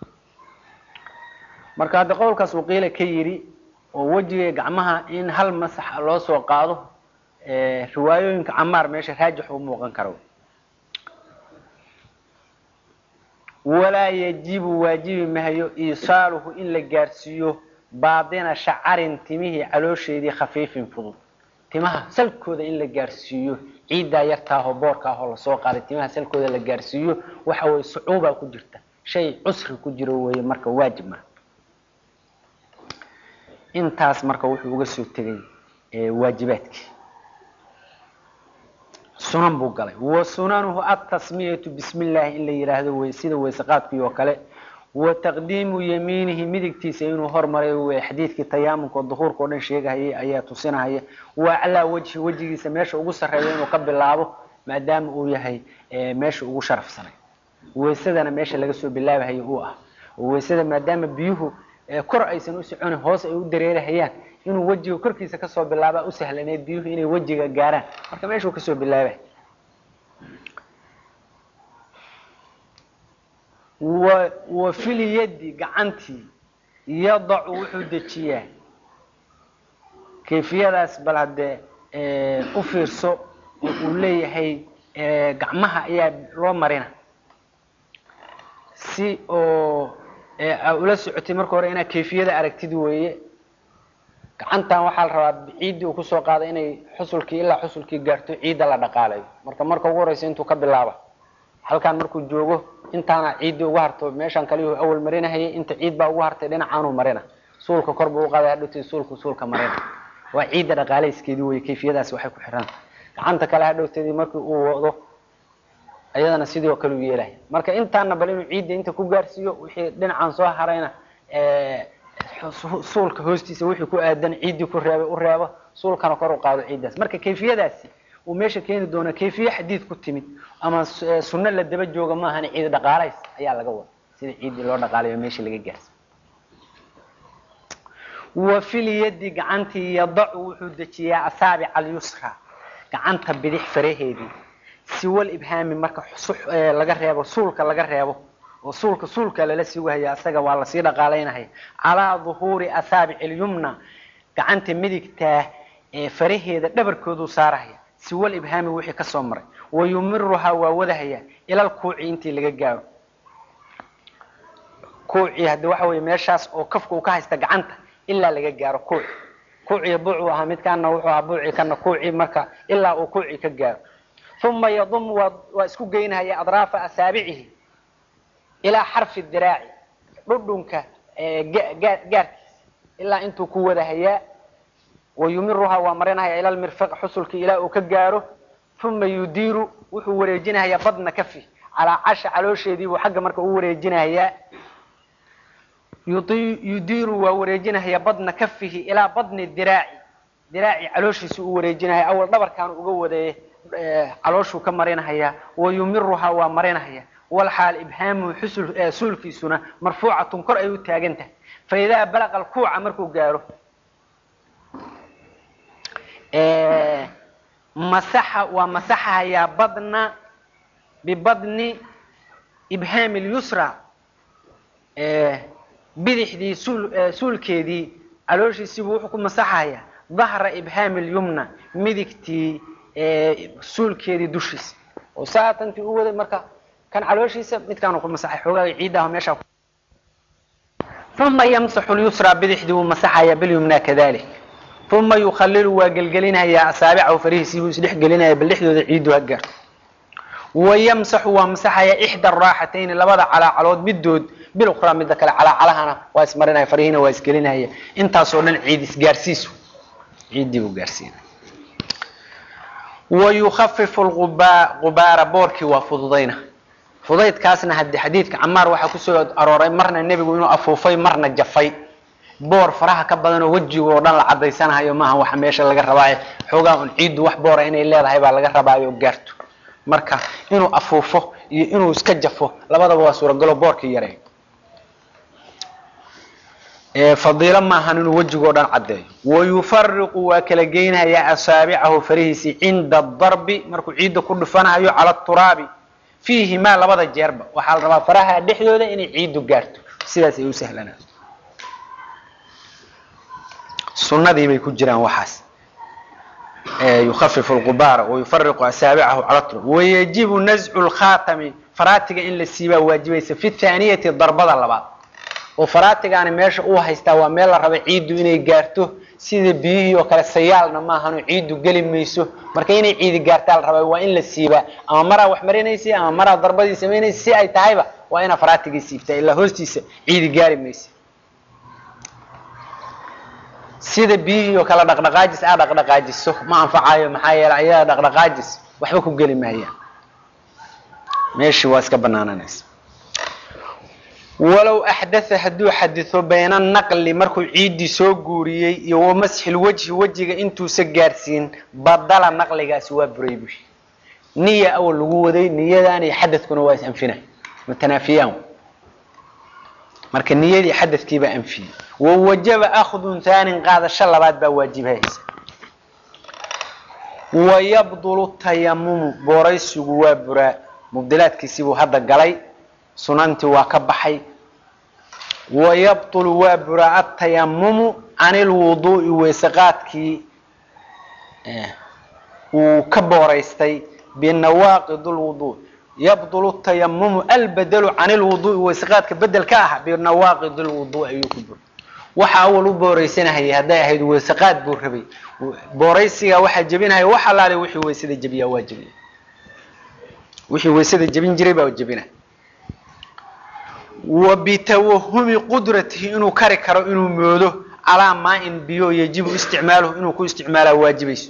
marka hadda qowlkaas uu qiila ka yidhi oo wejiga gacmaha in hal masax loo soo qaado riwaayooyinka camaar meesha raajix u muuqan karo walaa yajibu waajibi mahayo iisaaluhu in la gaarsiiyo baadina shacarin timihii caloosheedii khafiifin fudud timaha salkooda in la gaarsiiyo ciiddaa yartaahoo boorkaahoo lasoo qaaday timaha salkooda la gaarsiiyo waxa weye sucuubaa ku jirta shay cusri ku jiro weeye marka waajib maa intaas marka wuxuu uga soo tegay waajibaadkii sunan buu galay wa sunanuhu atasmiyatu bismi illaahi in la yidhaahdo wey sida weyseqaadkii oo kale wa taqdiimu yamiinihi midigtiisa inuu hormaray wey xadiidkii tayaamunka oo duhuurka o dhan sheegahayay ayaa tusinahaya wa aclaa wejhi wejigiisa meesha ugu sarreeya inuu ka bilaabo maadaama uu yahay meesha ugu sharafsanay weysadana meesha laga soo bilaabahayo uu ah weysada maadaama biyuhu kor aysan u soconin hoos ay u dareerahayaan inuu wejiga korkiisa kasoo bilaaba u sahlaneed biyuhu inay wejiga gaaraan marka meeshuu kasoo bilaabay wa wa filyadi gacantii yadacu wuxuu dejiyaa kayfiyadaas bal haddee u fiirso oo uu leeyahay gacmaha ayaa loo marina si oo ula socotay marka hore inaad kayfiyada aragtid weeye gacantan waxaa la rabaa ciiddii uu kusoo qaaday inay xusulkii ilaa xusulkii gaarto ciidda la dhaqaalayo marka marka ugu horeysa intuu ka bilaaba halkaan markuu joogo intaana ciiddii ugu harto meeshaan kaliyuu awal marinahayay inta ciid baa ugu hartay dhinacaanuu marina suulka kor buu uqaaday hadhowtay suulku suulka marina waa ciidda dhaqaalayskeedii weye kayfiyadaas waxay ku xiraan gacanta kale hadhowteedii markii uu wado ayadana sidii oo kale u yeelaya marka intaana bal inuu ciidda inta ku gaarsiiyo wixii dhinacaan soo harayna suulka hoostiisa wixii ku aadan ciiddii ku reebay u reebo suulkana kor u qaado ciiddaas marka kayfiyadaasi uu meesha keeni doona kayfiye xadiid ku timid ama sunno la daba jooga maahan ciid dhaqaalays ayaa laga wada sida ciiddii loo dhaqaalayo meesha laga gaarsi wa filyadi gacantii yadacu wuxuu dejiyaa asaabic alyusra gacanta bidix faraheedii siwal ibhaami marka laga reebo suulka laga reebo oo suulka suulka lala sii wahaya asaga waa lasii dhaqaalaynahaya calaa duhuuri asaabic ilyumna gacanta midigtaa faraheeda dhabarkooduu saarahaya siwal ibhaami wixii kasoo maray wa yumiruhaa waa wadahaya ilal kuuci intii laga gaaro kuucii haddi waxa weye meeshaas oo kafka uu ka haysta gacanta ilaa laga gaaro kuuci kuuciya buucuu ahaa midkaana wuxuu ahaa buuci kana kuuci marka ilaa uu kuuci ka gaaro uma yadum waa isku geynahaya adraafa asaabicihi ilaa xarfi diraaci dhudhunka gaarkiisa ilaa intuu ku wadahayaa wayumiruhaa waa marinahaya ila lmirfiq xusulkii ilaa uu ka gaaro uma yudiiru wuxuu wareejinahayaa badna kafi calaa casha caloosheediibuu xagga marka u wareejinahayaa yudiiru waa wareejinahaya badna kafihi ilaa badni diraaci diraaci calooshiisa u wareejinahaya awal dhabarkaanu uga wadeeye calooshuu ka marinahaya wayumiruhaa waa marinahaya walxaal ibhaamuhu xusul suulkiisuna marfuucatun kor ay u taagan tahay fa idaa balaqa alkuuca markuu gaaro masaxa waa masaxahayaa badna bibadni ibhaami lyusra bidixdii suul suulkeedii calooshiisiibuu wuxuu ku masaxahayaa dahra ibhaami lyumna midigtii suulkeedii dushiisa oo saatantii u waday marka kan calooshiisa midkaanu ku masaxay xoogaa ciiddaah meeshaa uma yamsaxu lyusra bidixdii wuu masaxayaa bilyumna kadalik uma yukhalilu waa gelgelinayaa asaabicahu farihiisii buu isdhex gelinaya bal dhexdooda ciiddu ha gaarto wayamsaxu waa masaxayaa ixda araaxatayni labada calaacalood midood bilukhraa midda kale calaacalahana waa ismarinaya farihiina waa isgelinaya intaasoo dhan ciid isgaarsiisu ciiddii buu gaarsiinaya wayukafifu lquba qubaara boorkii waa fududayna fudaydkaasna hadi xadiidka camaar waxaa kusoo arooray marna nebigu inuu afuufay marna jafay boor faraha ka badanoo wejiga oo dhan la cadaysanahayo maaha waxa meesha laga rabaayo xoogaa un ciiddu wax boora inay leedahay baa laga rabaayo gaarto marka inuu afuufo iyo inuu iska jafo labadaba waa suuragalo boorkii yareeyo fadiilo maahan inuu wejigoo dhan caddeeyo wayufariqu waa kala geynhayaa asaabicahu farihiisii cinda darbi markuu ciidda ku dhufanahayo cala turaabi fiihimaa labada jeerba waxaa la rabaa faraha dhexdooda inay ciiddu gaarto sidaas ay u sahlanaa sunadii bay ku jiraan waxaas yukafifu lqubaara wayufariqu asaabicahu cala turab wayajibu nascu lkhaatami faraatiga in la siibaa waajibaysa fi thaaniyati darbada labaad oo faraatigaani meesha uu haystaa waa meel la raba ciiddu inay gaarto sida biyihii oo kale sayaalna maahano ciiddu geli mayso marka inay ciidi gaartaa la rabaa waa in la siibaa ama maraa wax marinaysa ama maraa darbadii samaynaysa si ay tahayba waa inaa faraatigii siibtaa ilaa hoostiisa ciidi gaari maysa sida biyihii oo kale dhaqdhaqaajis aa dhaqdhaqaajiso ma anfacayo maxaa yeele ayaga dhaqdhaqaajis waxba ku geli maayaan meeshii waa iska banaananaysa walow axdatha hadduu xaditho bayna naqli markuu ciiddii soo guuriyey iyo wa masxil wejhi wejiga intuusa gaarsiin badala naqligaasi waa buray bushi niya awal lagu waday niyadan iyo xadadkuna waa is anfina mutanaafiyaan marka niyadii xadadkiibaa anfiyey wawajaba akhdun thaanin qaadasho labaad baa waajibhaysa wayabdulu tayamumu booraysigu waa buraa mubdilaadkiisii buu hadda galay sunantii waa ka baxay wayabطulu waa buraa atayamumu can ilwuduu'i weysaqaadkii uu ka booraystay binawaaqid lwudu yabdulu tayamumu albedelu can ilwuduu'i weysaqaadka bedel ka ah binawaaqid lwudu ayuu ku bura waxa awal u booraysanahayay hadday ahayd weysaqaad buu rabay booraysiga waxaa jebinahaya wax alaale wixii weysada jebiyaa waa jebiya wixii weysada jebin jiray baa jebinaya wa bitawahumi qudratihi inuu kari karo inuu moodo calaa maa-in biyo yajibu isticmaaluhu inuu ku isticmaalaa waajibayso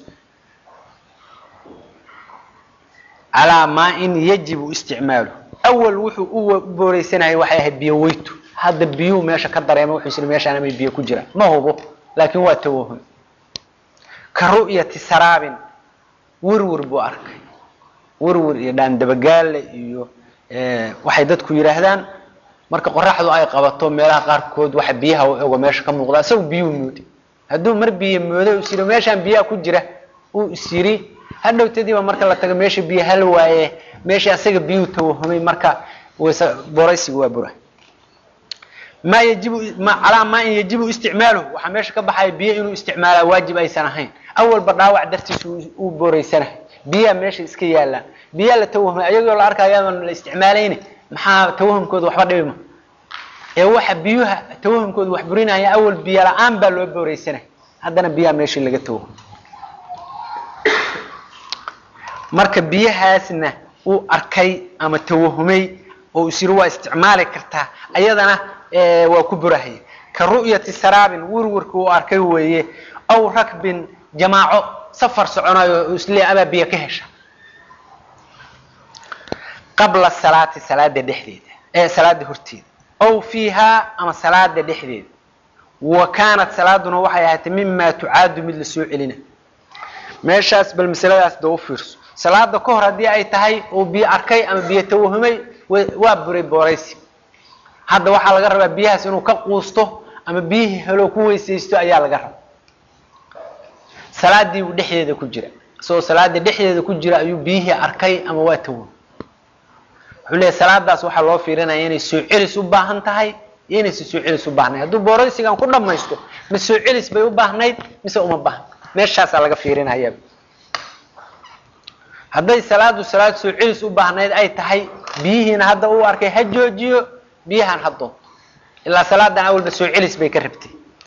calaa maa-in yajibu isticmaaluhu awal wuxuu u booreysanayay waxay ahayd biyo weytu hadda biyuhu meesha ka dareema wuxuu isiri meeshaan amay biyo ku jiraan ma hubo laakiin waa tawahum ka ru'yati saraabin werwer buu arkay werwer iyo dhaandabagaale iyo waxay dadku yidhaahdaan marka qoraxdu ay qabato meelaha qaarkood waxa biyaha u ego meesha ka muuqda isagu biyuu mooday hadduu mar biyo mooday is yiri meeshaan biyaha ku jira uu is yiri hadhowtadiiba marka la tago meesha biyo hal waaye meesha asaga biyuu tawahumay marka wayse booraysiga waa bura maa yajibu ma calaa maa in yajibu isticmaaluhu waxaa meesha ka baxaya biyo inuu isticmaalaa waajib aysan ahayn awalba dhaawac dartiis uu booraysanahay biyaha meesha iska yaallaan biyaha la tawahumay ayagoo la arkayaaban la isticmaalayna maxaa tawahumkooda waxba dhibima ee waxa biyuha tawahumkooda wax burinaya awal biyo la-aan baa loo booreysanay haddana biyaha meeshii laga tawahum marka biyahaasna uu arkay ama tawahumay oo isiri waa isticmaali kartaa ayadana waa ku burahaya ka ru'yati saraabin werwerka uu arkay weeye aw rakbin jamaaco safar soconayo isle abaa biyo ka hesha qabla salaati salaada dhexdeeda ee salaada horteeda aw fiihaa ama salaada dhexdeeda wa kaanat salaaduna waxay ahaatay mima tucaadu mid la soo celina meeshaas bal masaladaas da u fiirso salaada ka hor haddii ay tahay uu biyo arkay ama biyo tawahumay waa buray booraysi hadda waxaa laga rabaa biyahaas inuu ka quusto ama biyihii heloo ku weysaysto ayaa laga rabaa salaadii buu dhexdeeda ku jira isagoo salaada dhexdeeda ku jira ayuu biyihii arkay ama waa tawahum wuxuu leeyahy salaadaas waxaa loo fiirinaya inay soo celis u baahan tahay iyo inaysa soo celis u baahnayd hadduu booraysigan ku dhamaysto ma soo celis bay u baahnayd mise uma baahna meeshaasaa laga fiirinaya hadday salaadu salaad soo celis u baahnayd ay tahay biyihiina hadda uu arkay ha joojiyo biyahan ha doonto ilaa salaadan awalba soo celis bay ka rabtay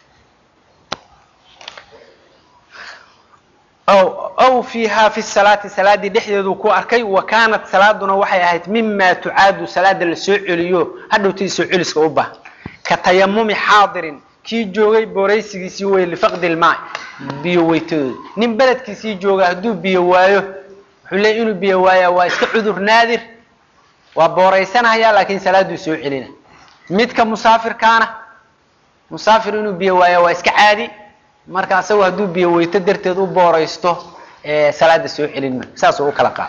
aw fiiha fi salaati salaadii dhexdeedu ku arkay wa kaanat salaaduna waxay ahayd mima tucaadu salaada la soo celiyo hadhowtii soo celiska u baahan ka tayamumi xaadirin kii joogay booraysigiisii wey lifaqdi lmaa biyo weytadooda nin beledkiisii jooga hadduu biyo waayo wuxuu leey inuu biyo waayaa waa iska cudur naadir waa booraysanaya laakiin salaaduu soo celina midka musaafirkaana musaafir inuu biyo waayaa waa iska caadi marka asagu hadduu biyo weyto darteed u booraysto salaada soo celin ma saasuu u kala qaada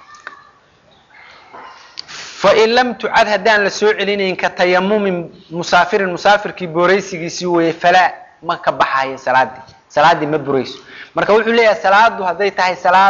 fain lam tucad haddaan la soo celinayn ka tayamumin musaafirin musaafirkii booraysigiisii weeye falaa ma ka baxayo salaadii salaadii ma burayso marka wuxuu leeyahay salaadu hadday tahay salaad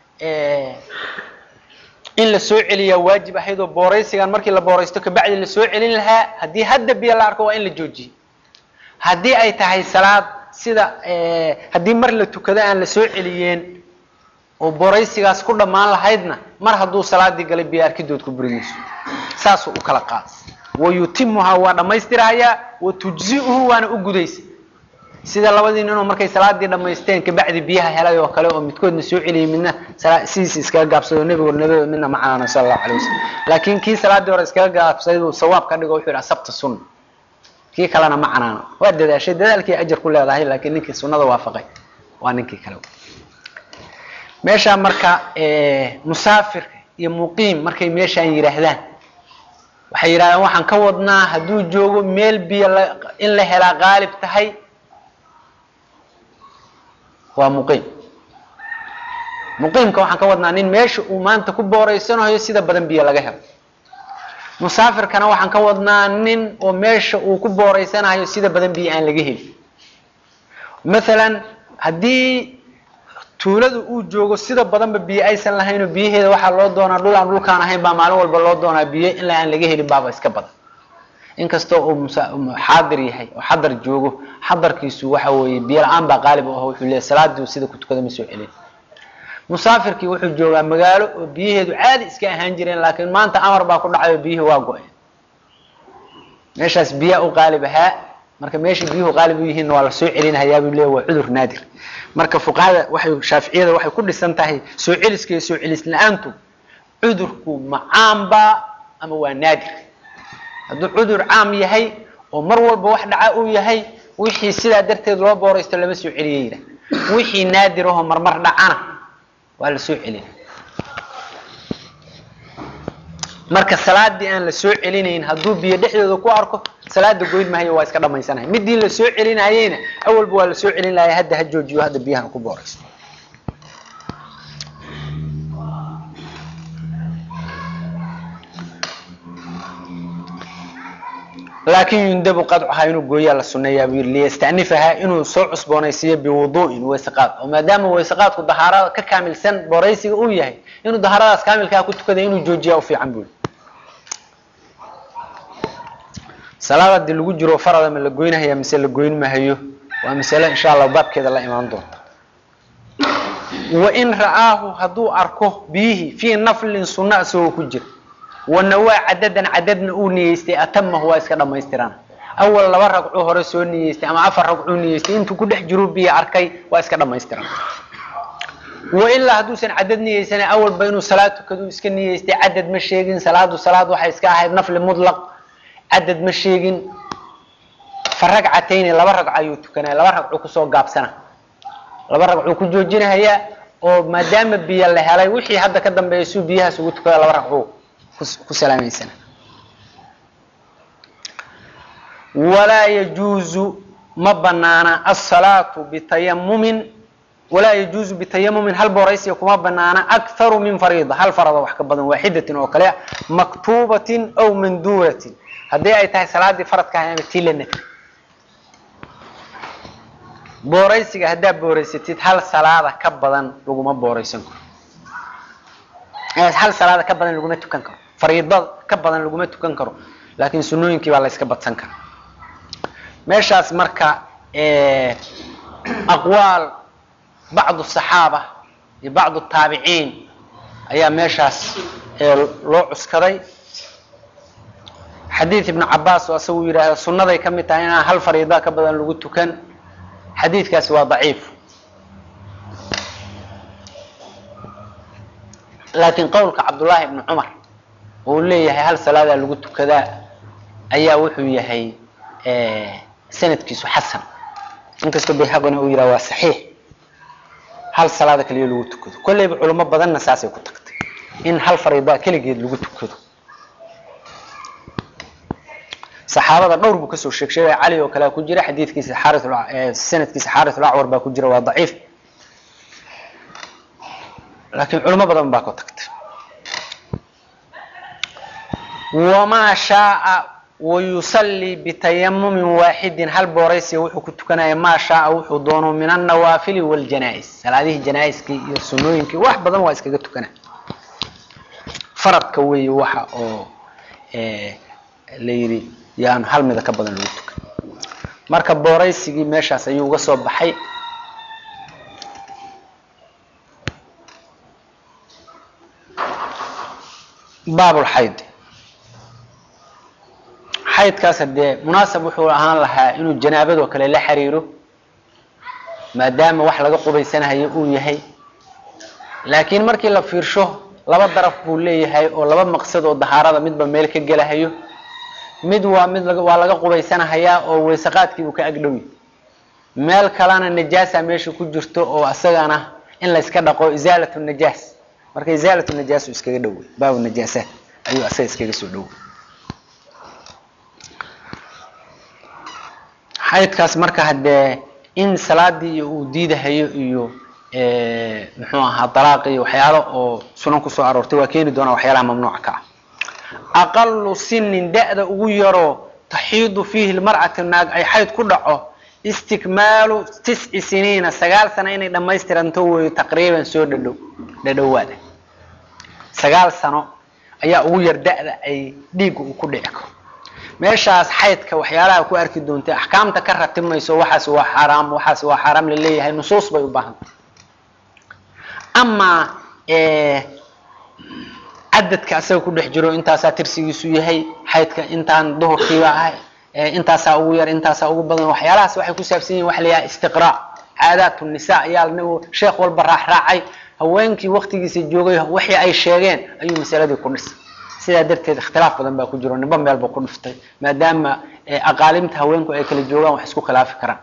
in la soo celiyaa waajib ahayd oo booraysigan markii la booraysto kabacdi la soo celin lahaa haddii hadda biyo la arko waa in la joojiyo haddii ay tahay salaad sida haddii mar la tukado aan la soo celiyeen oo booraysigaas ku dhammaan lahaydna mar hadduu salaadii galay biyo arkidood ku buri mayso saasuu u kala qaada wayutimuhaa waa dhammaystirahayaa watujzi'uhu waana u gudaysa sida labadii ninoo markay salaadii dhammaysteen kabacdi biyaha helay oo kale oo midkoodna soo celiyay midna sidiisa iskaga gaabsado nebigo nabado midna ma canaano sala allahu alay wasalam laakiin kii salaadii hore iskaga gaabsaday buu sawaab ka dhigo wuxuu yidhi asabta sunna kii kalena ma canaano waa dadaashay dadaalkii ajar ku leedahay laakiin ninkii sunnada waafaqay waa ninkii kale meeshaa marka musaafirka iyo muqiim markay meeshaan yidhaahdaan waxay yidhahdeen waxaan ka wadnaa hadduu joogo meel biyo in la helaa qaalib tahay waa muqiim muqiimka waxaan ka wadnaa nin meesha uu maanta ku booreysanayo sida badan biyo laga helo musaafirkana waxaan ka wadnaa nin oo meesha uu ku booreysanayo sida badan biyo aan laga helin mathalan haddii tuulada uu joogo sida badanba biyo aysan lahaynoo biyaheeda waxaa loo doonaa dhul aan dhulkaan ahayn baa maalin walba loo doonaa biyo ilaa aan laga helin baaba iska badan inkastoo uu xaadir yahay oo xadar joogo xadarkiisu waxa weeye biyo la-aan baa qaalib u ah wuxuu leeyahy salaadii sida ku tukada ma soo celin musaafirkii wuxuu joogaa magaalo oo biyaheedu caadi iska ahaan jireen laakiin maanta amar baa ku dhacay oo biyihii waa go-een meeshaas biyaa u qaalib ahaa marka meesha biyuhu qaalib u yihiinna waa la soo celinhayaa buu leeyahy waa cudur naadir marka fuqahada waxay shaaficiyada waxay ku dhisan tahay soo celiska iyo soo celis la-aantu cudurku ma caamba ama waa naadir hadduu cudur caam yahay oo mar walba wax dhaca uu yahay wixii sidaa darteed loo booraysto lama soo celiyeyda wixii naadir ahoo marmar dhacana waa la soo celina marka salaadii aan la soo celinayn hadduu biyo dhexdooda ku arko salaada goyn mahayo waa iska dhamaysanaya midii la soo celinayeyna awalba waa la soo celin lahaya hadda ha joojiyo hadda biyahan ku booraysto laakin yundabu qadcuhaa inuu gooyaa la suneeyaa buu yidhi liyastanifahaa inuu soo cusboonaysiiyo biwudu'in wayseqaad oo maadaama wayseqaadku dahaarada ka kaamilsan booraysiga uu yahay inuu dahaaradaas kaamilkaa ku tukada inuu joojiyaa u fiican buu yidhi salaad haddii lagu jiro farada ma la goynahaya mise la goyn mahayo waa masale insha allah baabkeeda la imaan doonta wain ra'aahu hadduu arko biyihii fii naflin sunna isagoo ku jira wanawaa cadadan cadadna uu niyeystay atamahu waa iska dhamaystiraan awal laba ragcuu hore soo niyeystay ama afar ragcuu niyeystay intuu ku dhex jiru biyo arkay waa iska dhamaystiran wailaa hadduusan cadad niyeysana awalba inuu salaad tukadu iska niyeystay cadad ma sheegin salaadu salaad waxay iska ahayd nafli mutlaq cadad ma sheegin fa ragcatayni laba ragco ayuu tukanaya laba ragcuu kusoo gaabsana laba ragcuu ku joojinahayaa oo maadaama biyo la helay wixii hadda ka dambeeya suu biyahaas ugu tukada laba ragcuu ku salaameysana walaa yajuuzu ma banaana asalaatu bitayamumin walaa yajuuzu bitayamumin hal booraysiga kuma banaana akharu min fariida hal farada wax ka badan waaxidatin oo kale maktuubatin aw manduuratin haddii ay tahay salaadii faradka ahay ama tii la nafy booraysiga haddaad booraysatid hal salaada ka badan laguma booraysan karo hal salaada ka badan laguma tukan karo fariidada ka badan laguma tukan karo laakiin sunooyinkii baa la yska badsan kara meeshaas marka aqwaal bacdu saxaaba iyo bacdu taabiciin ayaa meeshaas loo cuskaday xadiid ibnu cabaas oo asagu yidhaahda sunnaday ka mid tahay inaan hal fariida ka badan lagu tukan xadiidkaasi waa daciif laakiin qowlka cabdullaahi ibni cumar uu leeyahay hal salaadaa lagu tukadaa ayaa wuxuu yahay sanadkiisu xasan inkastoo bayhaqina uu yidhaha waa saxiix hal salaada kaliya lagu tukado kolleyba culimo badanna saasay ku tagtay in hal fariidaa keligeed lagu tukado saxaabada dhowr buu kasoo sheeg sheegaya cali oo kalea ku jira xadiidkiisa xaari sanadkiisa xaarithul acwar baa ku jira waa daciif laakiin culimo badan baa ku tagtay wamaa shaaa wayusallii bitayamumin waaxidin hal booraysiga wuxuu ku tukanaya maa shaaa wuxuu doono min annawaafili wاljanaa-is salaadihii janaa-iskii iyo sunooyinkii wax badan waa iskaga tukana faradka weeye waxa oo la yidhi yaanu hal mida ka badan lagu tukan marka booraysigii meeshaas ayuu uga soo baxay baabulxayd xaydkaas hadee munaasab wuxuu ahaan lahaa inuu janaabadoo kale la xiriiro maadaama wax laga qubaysanahayo uu yahay laakiin markii la fiirsho laba daraf buu leeyahay oo laba maqsad oo dahaarada midba meel ka gelahayo mid waa mid waa laga qubaysanahayaa oo weysaqaadkii uu ka agdhowi meel kalena najaasa meesha ku jirto oo asagana in layska dhaqo isaalatu najaas marka isaalatu najaas uu iskaga dhowey baabu najaasaat ayuu asaga iskaga soo dhowey xaydkaas marka haddee in salaadii iyo uu diidahayo iyo muxuu ahaa dalaaq iyo waxyaalo oo sunan kusoo aroortay waa keeni doonaa waxyaalaha mamnuuca ka ah aqalu sinin da-da ugu yaroo taxiidu fiihi lmar'atu naag ay xayd ku dhaco istikmaalu tisci siniina sagaal sano inay dhamaystiranto weeyo taqriiban soo dhadhow dhadhowaada sagaal sano ayaa ugu yar da-da ay dhiigga uu ku dhici karo meeshaas xaydka waxyaalaha ku arki doontay axkaamta ka ratimayso waxaas waa xaaraam waxaas waa xaaraam laleeyahay nusuus bay u baahantay amaa cadadka asaga ku dhex jiro intaasaa tirsigiisu yahay xaydka intaan duhurkiiba ah intaasaa ugu yar intaasaa ugu badan waxyaalahaas waxay ku saabsan yihin waxa la yahay istiqraa caadaat nisa ayaa nabigu sheekh walba raaxraacay haweenkii waktigiisa joogay wixii ay sheegeen ayuu masaladii ku dhisay sidaa darteed ikhtilaaf badan baa ku jiro niba meelba ku dhiftay maadaama aqaalimta haweenku ay kala joogaan wax isku khilaafi karaan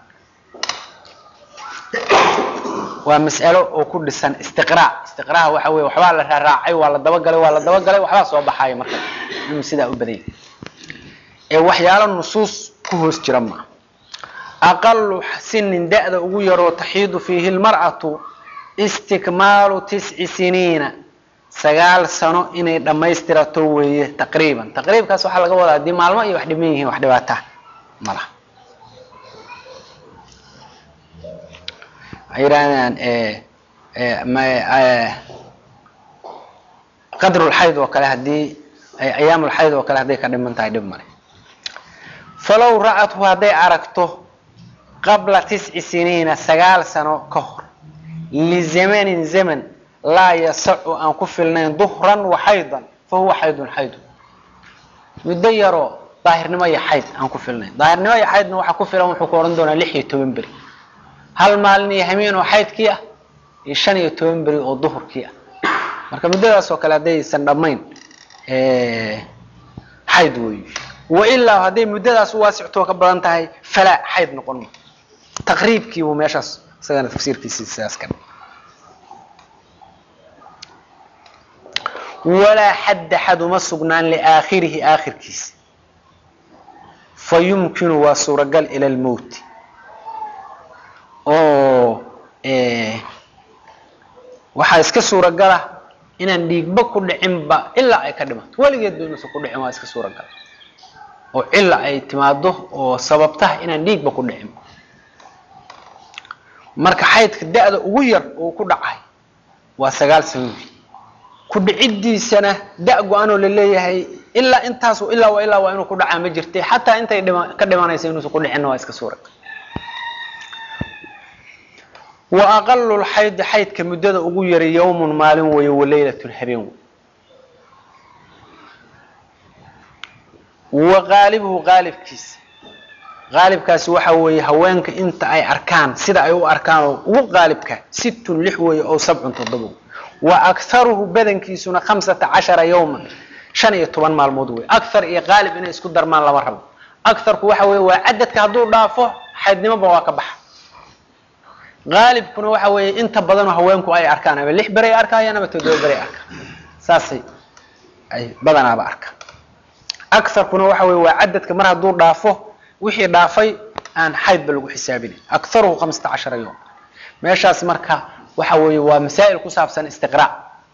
waa mas'alo oo ku dhisan istiqraa istiqraha waxa weye waxbaa la raaraacay waa la dabagalay waa la dabagalay waxbaa soo baxaya marka inuu sidaa u badanya ee waxyaalo nusuus ku hoos jira maa aqalu sinin da-da ugu yaroo taxiidu fiihi lmar'atu istikmaalu tisci siniina sagaal sano inay dhammaystirato weeye taqriiban taqriibkaas waxaa laga wadaa haddii maalmo iyo wax dhiman yihiin wax dhibaata malaha waxay yidhahdaan qadrulxayd oo kale haddii ayaamulxayd oo kale hadday ka dhiman tahay dhib male falow ra'athu hadday aragto qabla tisci siniina sagaal sano ka hor lizamanin zaman laa yasacu aan ku filnayn duhran wa xaydan fa huwa xaydun xaydun muddo yaroo daahirnimo iyo xayd aan ku filnayn daahirnimo iyo xaydna waxaa ku filan wuxuu ku ohan doonaa lix iyo toban beri hal maalin iyo hameen oo xaydkii ah iyo shan iyo toban beri oo duhurkii ah marka muddadaas oo kale haddaysan dhammayn xayd weey wailaa hadday muddadaas u waasictoo ka badan tahay falaa xayd noqon ma taqriibkii buu meeshaas isagana tafsiirkiisi sidaas ka walaa xadda xad uma sugnaan liaakhirihi aakhirkiisa fa yumkinu waa suuragal ila lmowti oo waxaa iska suuragala inaan dhiigba ku dhicinba ilaa ay ka dhimato weligeed ba inuusan ku dhicin waa iska suuragal oo cila ay timaado oo sababtaha inaan dhiigba ku dhicin marka xaydka da-da ugu yar oo ku dhacay waa sagaal sanowi ku dhiciddiisana da go-anoo laleeyahay ilaa intaas ilaa wa ilaa waa inuu ku dhacaa ma jirtay xataa intay dhima ka dhimanaysa inuusan ku dhicinna waa iska suuragal wa aqalu lxaydi xaydka muddada ugu yaray yawmun maalin weeye walaylatun habeen wey wa qaalibuhu qaalibkiisa qaalibkaasi waxa weeye haweenka inta ay arkaan sida ay u arkaan oo ugu qaalibka sittun lix weeye oo sabcun toddobo wa akharuhu badankiisuna khamsata cashara yawman shan iyo toban maalmood wey akhar iyo qaalib inay isku darmaan lama rabo akharku waxa weeye waa cadadka hadduu dhaafo xaydnimoba waa ka baxa qaalibkuna waxa weeye inta badanoo haweenku ay arkaan ama lix beray arkayaan ama toddoba beray arkaan saasay ay badanaaba arkaan akarkuna waxa weye waa cadadka mar hadduu dhaafo wixii dhaafay aan xaydba lagu xisaabinayn akaruhu hamsata cashara yom meeshaas marka waxa weeye waa masaa'il ku saabsan istiqraac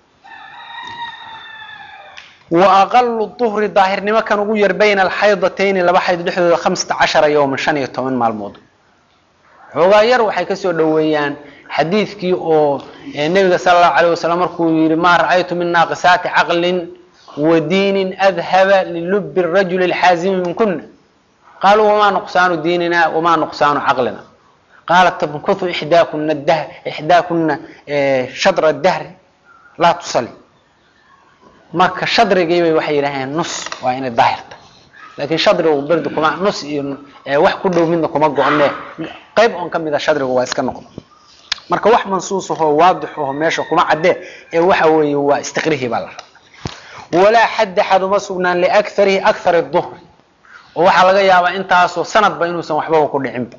wa aqalu duhri daahirnimo kan ugu yar bayna alxaydatayni laba xayd dhexdooda hamsata cashara yowman shan iyo toban maalmood xoogaa yar waxay kasoo dhoweeyaan xadiidkii oo nebiga sala allahu alayh wasalam markuu yihi maa ra'aytu min naaqisaati caqlin wa diinin adhaba lilubi rajuli lxaazimi min kuna qaaluu wamaa nuqsaanu diinina wamaa nuqsaanu caqlina qaalat tabkuthu ixdaakuna dah ixdaakuna shadra dahri laa tusali marka shadrigiibay waxay yidhaaheen nus waa inay daahirta laakiin shadrigu berdi kuma nus iyo wax ku dhow midna kuma go-ne qayb oon ka mida shadrigu waa iska noqdo marka wax mansuus ahoo waadix aho meesha kuma caddee ee waxa weeye waa istiqrihii baa la rabaa walaa xadda xaduma sugnaan liakarihi akar duhri oo waxaa laga yaabaa intaasoo sanadba inuusan waxbaba ku dhicinba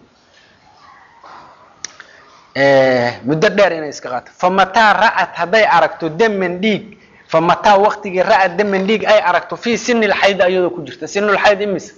muddo dheer inay iska qaato famataa ra'at hadday aragto daman dhiig famataa waktigii ra'at daman dhiig ay aragto fii sini lxayd ayadoo ku jirta sinulxayd imise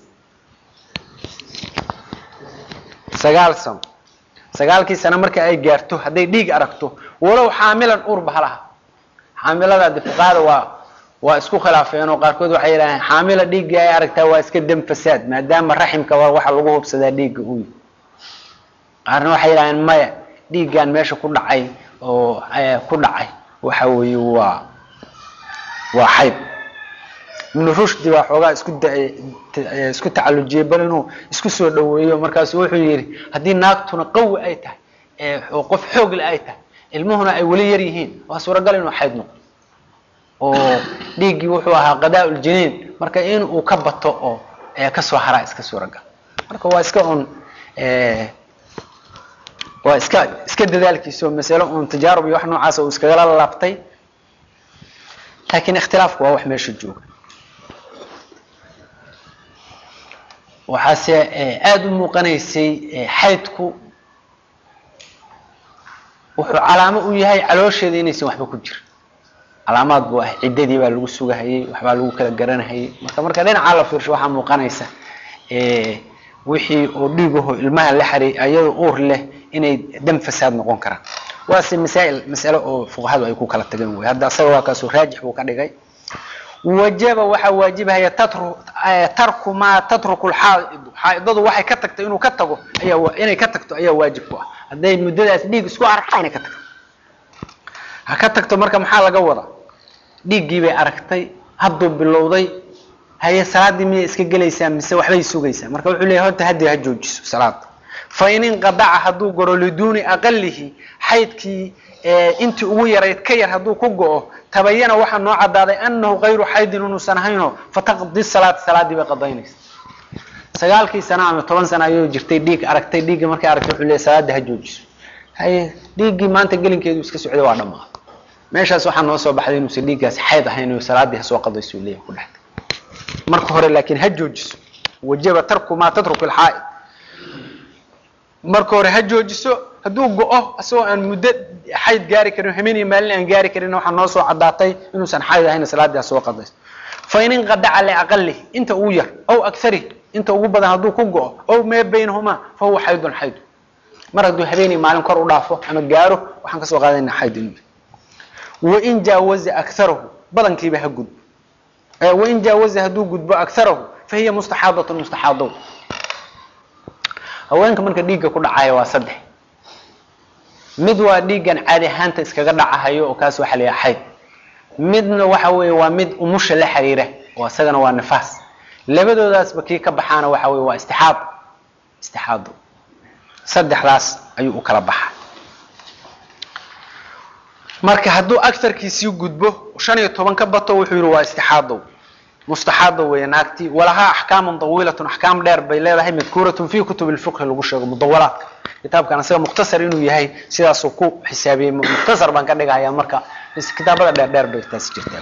sagaal sano sagaalkii sano marka ay gaarto hadday dhiig aragto walow xaamilan uurba halaha xaamilada de fuqahada waa waa isku khilaafeen oo qaarkood waxay yidhahdeen xaamila dhiiggii ay aragtaa waa iska dam fasaad maadaama raximka waa waxa lagu hubsadaa dhiigga uy qaarna waxay yidhahdeen maya dhiiggan meesha ku dhacay oo ku dhacay waxa weeye waa waa xayd ibnu rushdi baa xoogaa isku isku tacalujiyey bal inuu isku soo dhaweeyo markaasu wuxuu yidhi haddii naagtuna qawi ay tahay oo qof xoogle ay tahay ilmuhuna ay weli yar yihiin waa suuragal inuu xayd noqdo oo dhiiggii wuxuu ahaa qadaa-uljiniin marka in uu ka bato oo kasoo haraa iska suuragal marka waa iska un waa iska iska dadaalkiiso masalo un tajaarub iyo wax noocaas uu iskagala laabtay laakiin ikhtilaafku waa wax meesha jooga waxaase aada u muuqanaysay xaydku wuxuu calaamo u yahay caloosheeda inaysan waxba ku jirin calaamaad buu ah ciddadii baa lagu sugahayey waxbaa lagu kala garanahayey marka marka dhinacaa la fiirsho waxaa muuqanaysa wixii oo dhiigaho ilmaha la xariy ayadoo uur leh inay dam fasaad noqon karaan waase masaa'il mas'alo oo fuqahadu ay ku kala tageen wey hadda asaga waa kaasoo raajix buu ka dhigay wajaba waxaa waajibahaya tatru tarku maa tatruku lxaaidu xaaidadu waxay ka tagto inuu ka tago ayaa inay ka tagto ayaa waajib ku ah hadday muddadaas dhiig isku aragta inay ka tagto ha ka tagto marka maxaa laga wadaa dhiiggii bay aragtay hadduu bilowday haye salaaddii miyay iska gelaysaa mise waxbay sugaysaa marka wuxuu leeyahy horta haddii ha joojiso salaada fa in inqadaca hadduu goro liduuni aqalihi xaydkii intii ugu yarayd ka yar hadduu ku go-o tabayana waxaa noo cadaaday anahu kayru xaydin inuusan ahaynoo fataqdi salaata salaaddii bay qadaynaysa sagaalkii sana ama toban sana ayuu jirtay dhiig aragtay dhiigga markay aragtay wuxuu leeyahy salaadda ha joojiso haye dhiiggii maanta gelinkeedu iska socday waa dhamaaday meeshaas waxaa noo soo baxday inuusan dhiiggaasi xayd ahayn oo salaaddii ha soo qadayso uu leeyahy ku dhextay marka hore laakiin ha joojiso wajaba tarku maa tatruku lxaa'id marka hore ha joojiso hadduu go-o isagoo aan muddo xayd gaari karin hameeniya maalin aan gaari karin waxaa noo soo cadaatay inuusan xayd ahayn salaaddii ha soo qadayso fa in inqadaca liaqalih inta ugu yar aw akharih inta ugu badan hadduu ku go-o aw mee baynahumaa fa huwa xaydun xayd mar hadduu habeeniya maalin kor u dhaafo ama gaaro waxaan kasoo qaadayna xayd inuu wain jaawaza akarahu badankiiba ha gudbo wain jaawaza hadduu gudbo akarahu fa hiya mustaxaadatun mustaxaado haweenka marka dhiigga ku dhacaya waa saddex mid waa dhiiggan caadi ahaanta iskaga dhacahayo oo kaas waxa la yaha xayd midna waxa weeye waa mid umusha la xiriira oo isagana waa nifaas labadoodaasba kii ka baxaana waxa weye waa istixaad istixaado saddexdaas ayuu u kala baxa marka hadduu agarkiisii gudbo shan iyo toban ka bato wuxuu yihi waa istixaadow mustaxaado weeye naagtii walahaa axkaamun dawiilatun axkaam dheer bay leedahay madkuuratun fi kutub lfiqhi lagu sheego mudawalaadka kitaabkan isaga mukhtasar inuu yahay sidaasuu ku xisaabiyey mukhtasar baan ka dhigahaya marka kitaabada dheer dheer bay taasi jirtaa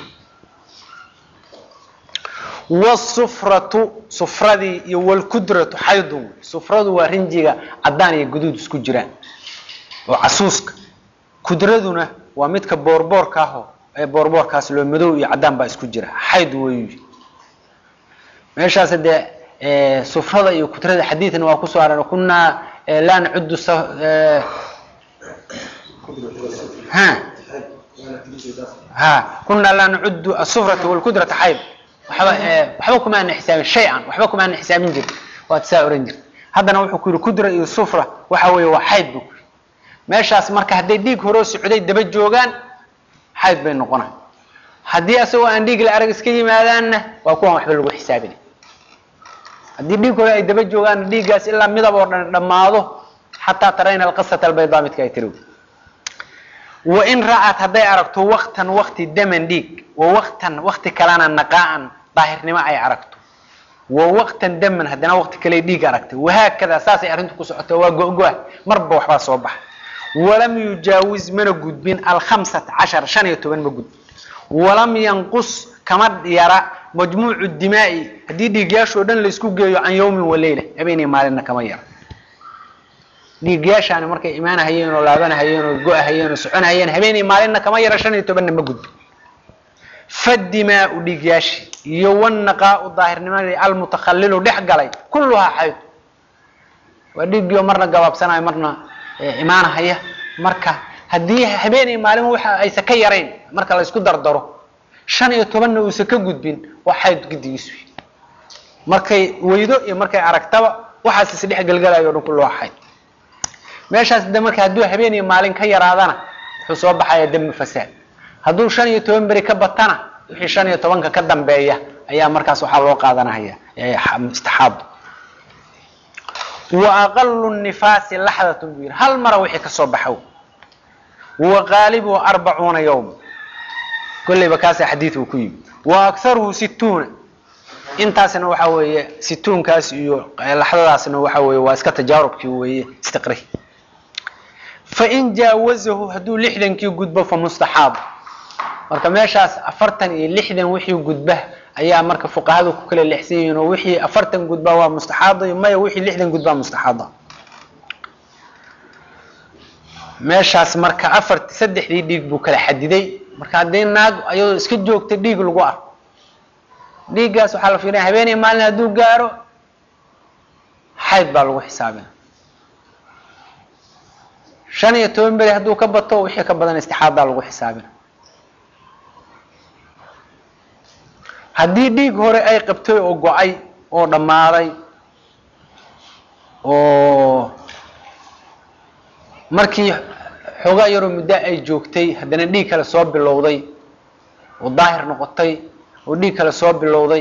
wsufratu sufradii iyo wlkudratu xaydun sufradu waa rinjiga cadaan iyo guduud isku jiraan oo casuuska kudraduna waa midka boorboorka aho ee boorboorkaas loo madow iyo cadaan baa isku jira xayd weyu meeshaas dee sufrada iyo kudrada xadiidna waa kusoo aran kunaa laa nacudu ha ha kunaa laa nacudu asufrata wlkudrata xayd waxba waxba kuma ana xisaabin shay-an waxba kuma ana xisaabin jirta waad saa oran jirta haddana wuxuu ku yihi kudra iyo sufra waxa weeye waa xayd bu kuyii meeshaas marka hadday dhiig horoo socday daba joogaan xayd bay noqonay haddii asagoo aan dhiig la arag iska yimaadaanna waa kuwan waxba lagu xisaabinay haddii dhiig hore ay daba joogaanna dhiiggaas ilaa midab oo dhan dhammaado xataa tarayna alqasata albaydaa midka ay tiri wain ra'at hadday aragto waktan wakti daman dhiig wa waktan wakti kalena naqaa'an daahirnimo ay aragto wa waqtan daman haddana waqti kale dhiig aragtay wahaakadaa saasay arrintu ku socota waa go-go-ah marba waxbaa soo baxa walam yujaawiz mana gudbin alkhamsata cashar shan iyo toban ma gudbin walam yanqus kama yara majmuucu dimaa'i haddii dhiigyaashoo dhan laysku geeyo can yawmin waleyla habeenay maalinna kama yara dhiigyaashaani markay imaanahayeen oo laabanahayeen oo go-ahayeen oo soconahayeen habeenay maalinna kama yara shan iyo tobanna ma gudbin fadimaau dhiigyaashi iyo wanaqaau daahirnimadii almutakhalilu dhex galay kulluhaa xayd waa dhiiggii oo marna gabaabsanayo marna imaanahaya marka haddii habeenay maalin waxa aysa ka yarayn marka la isku dardaro shan iyo tobanna uusan ka gudbin waa xayd gidigiisu markay weydo iyo markay aragtaba waxaas isdhex gelgalayo o dhan kulluhaa xayd meeshaas de marka hadduu habeen iyo maalin ka yaraadana wuxuu soo baxaya dami fasaad hadduu shan iyo toban beri ka batana wixii shan iyo tobanka ka dambeeya ayaa markaas waxaa loo qaadanahaya istixaado wa aqalu nifaasi laxdatun buu yidhi hal mara wixii kasoo baxow wa qaalibuhu arbacuuna yawma kolleyba kaasa xadiid uu ku yimi wa akharuhu situuna intaasna waxa weeye situunkaas iyo laxdadaasna waxa weeye waa iska tajaarubkii weeye istiqri fain jaawazahu hadduu lixdankii gudbo fa mustaxaab marka meeshaas afartan iyo lixdan wixii gudba ayaa marka fuqahadu ku kala lexsan yihiin oo wixii afartan gudbaa waa mustaxaado maya wixii lixdan gudbaa mustaxaada meeshaas marka afart saddexdii dhiig buu kala xadiday marka haddii naag ayadoo iska joogta dhiig lagu arko dhiiggaas waxaa la fiirinaya habeenay maalin hadduu gaaro xayd baa lagu xisaabina shan iyo toban beri hadduu ka bato wixii ka badan istixaadaa lagu xisaabina haddii dhiig hore ay qabtay oo go-ay oo dhammaaday oo markii xoogaa yaroo muddo ay joogtay haddana dhiig kale soo bilowday oo daahir noqotay oo dhiig kale soo bilowday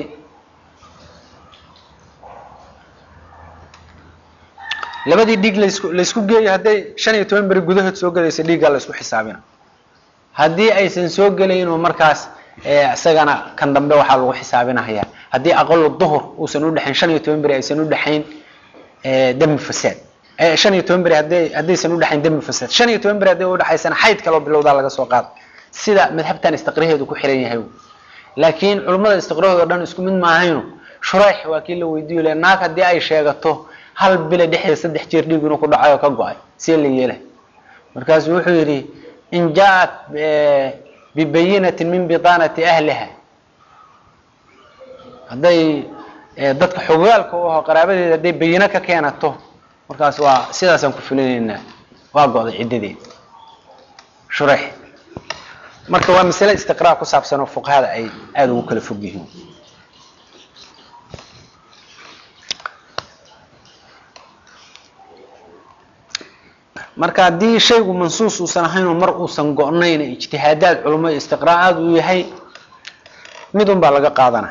labadii dhiig lasku laysku geeyo hadday shan iyo toban beri gudahood soo gelayso dhiiggaa la isku xisaabina haddii aysan soo gelaynoo markaas isagana kan dambe waxaa lagu xisaabinahaya haddii aqalo duhur uusan udhexayn shan iyo toban beri aysan udhexayn dami fasaad shan iyo toban beri haday haddaysan udhexayn dami fasaad shan iyo toban beri hadday udhexaysana xayd kaloo bilowdaa laga soo qaada sida madhabtan istiqraheedu ku xiran yahay laakiin culummada istiqrahooda o dhan isku mid maahayno shurayx waa kii la weydiiyo le naag haddii ay sheegato hal bila dhexdeeda saddex jeer dhiig inuu ku dhacay oo ka go-ay see la yeelay markaasu wuxuu yidhi in jaa-at bibayinatin min biطaanati ahliha hadday dadka xogaalka u aho qaraabadeeda hadday bayino ka keenato markaas waa sidaasaan ku fulinaynaa waa go-day ciddadeed shurayx marka waa masale istiqraa ku saabsan oo fuqahada ay aada ugu kala fog yihiin marka haddii shaygu mansuus uusan ahayn oo mar uusan go-nayn ijtihaadaad culamo istiqraa'aad uu yahay mid un baa laga qaadana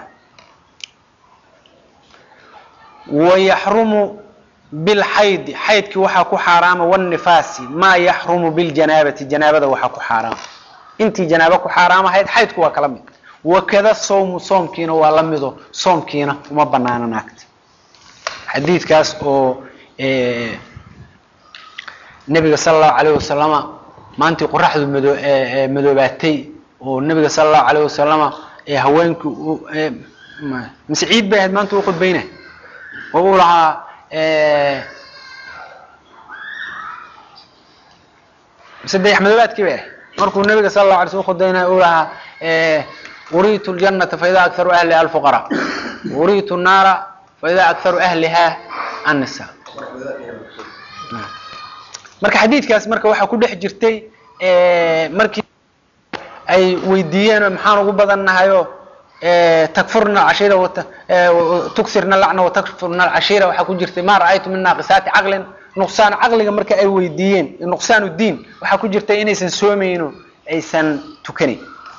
wayaxrumu bilxaydi xaydkii waxaa ku xaaraama wanifaasi maa yaxrumu biljanaabati janaabada waxaa ku xaaraama intii janaabo ku xaaraam ahayd xaydku waa kala mid wakada sawmu soomkiina waa la mido soomkiina uma banaana naagta xadiidkaas oo nebiga sala allahu alayh wasalama maantii qoraxdu mado madoobaatay oo nebiga sala allahu alayh wasalama haweenkii mise ciid bay ahayd maanta u khudbayna oo uu lahaa mise dayax madoobaadkii bay ahayd markuu nabiga sal la alay sl khudbaynay uu lahaa uriitu ljanata faida akharu ahliha alfuqara uriitu naara faida akharu ahliha annisa marka xadiidkaas marka waxaa ku dhex jirtay markii ay weydiiyeen maxaan ugu badannahayo takfurna cashira tugsirna lacna watakfurna alcashira waxaa ku jirtay ma ra'aytu min naaqisaati caqlin nuqsaan caqliga marka ay weydiiyeen nuqsaan diin waxaa ku jirta inaysan soomayno aysan tukanayn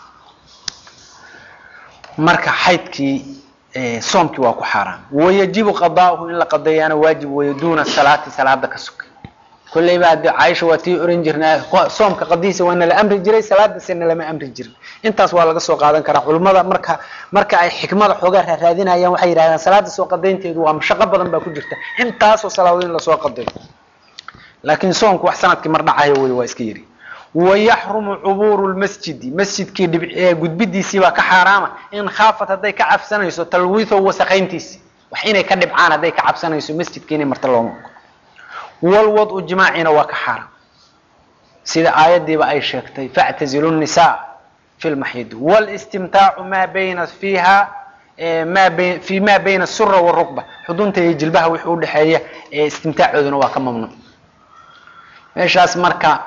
marka xaydkii soomkii waa ku xaaraam wayajibu qadaa'uhu in la qadeeyaana waajib weeye duuna salaati salaada ka sokay kolleyba hadii caaisha waa tii oran jirnaa soomka qadiisa waa nala amri jiray salaadase nalama amri jirin intaas waa laga soo qaadan karaa culimmada marka marka ay xikmada xoogaa raaraadinayaan waxay yidhahdaan salaada soo qadaynteedu waa mashaqo badan baa ku jirta intaasoo salaadood in lasoo qadayo laakiin soomku wax sanadkii mar dhacayo wey waa iska yiri wayaxrumu cubuuru lmasjidi masjidkii dhib gudbidiisii baa ka xaaraama in khaafat hadday ka cabsanayso talwiitho wasakayntiisi wax inay ka dhibcaan hadday ka cabsanayso masjidkii inay marta looma ogo walwadu jimaacina waa ka xaaraam sida aayadiiba ay sheegtay factazilu nisaa fi lmaxyidi walistimtaacu maa bayna fiiha ma bay fi ma bayna asura warukba xudunta iyo jilbaha wixii udhexeeya istimtaacooduna waa ka mamnuuc meeshaas marka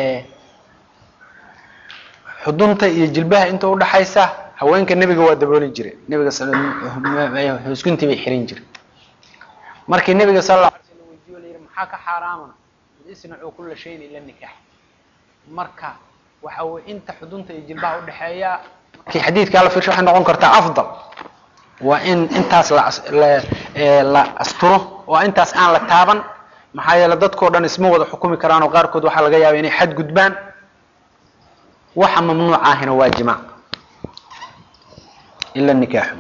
xudunta iyo jilbaha inta udhaxaysa haweenka nebiga waa dabooli jire nebiga husguntii bay xirin jire markii nebiga sal la alay slam weydiyo la yidhi maxaa ka xaaraamana isnacuu kula shayin ila nikaax marka waxa weye inta xudunta iyo jilbaha udhexeeya markii xadiidkaa la fiirsho waxay noqon kartaa afdal waa in intaas la la asturo oo intaas aan la taaban maxaa yeele dadkao dhan isma wada xukumi karaan oo qaarkood waxaa laga yaaba inay xad gudbaan waxa mamnuuc ahina waa jimaac ila nikaaxu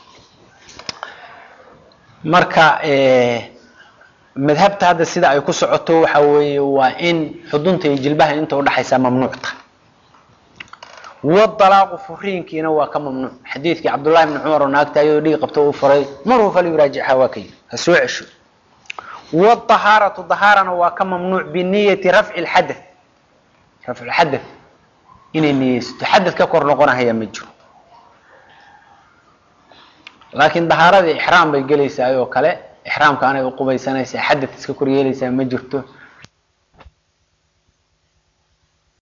marka madhabta hadda sida ay ku socoto waxa weeye waa in xudunta iyo jilbaha inta udhaxaysaa mamnuuc tahay wadalaaqu furiinkiina waa ka mamnuuc xadiidkii cabdullahi bni cumar oo naagta ayadoo dhigi qabto u furay maruu falyuraajichaa waa ka yiri ha soo cesho wadahaaratu dahaarana waa ka mamnuuc biniyati rafci lxadath rafcu lxadath inay niyeysato xadad ka kor noqonahaya ma jiro laakiin dahaaradii ixraam bay gelaysaa oo kale ixraamka anay uqubaysanaysaa xadad iska kor yeelaysaa ma jirto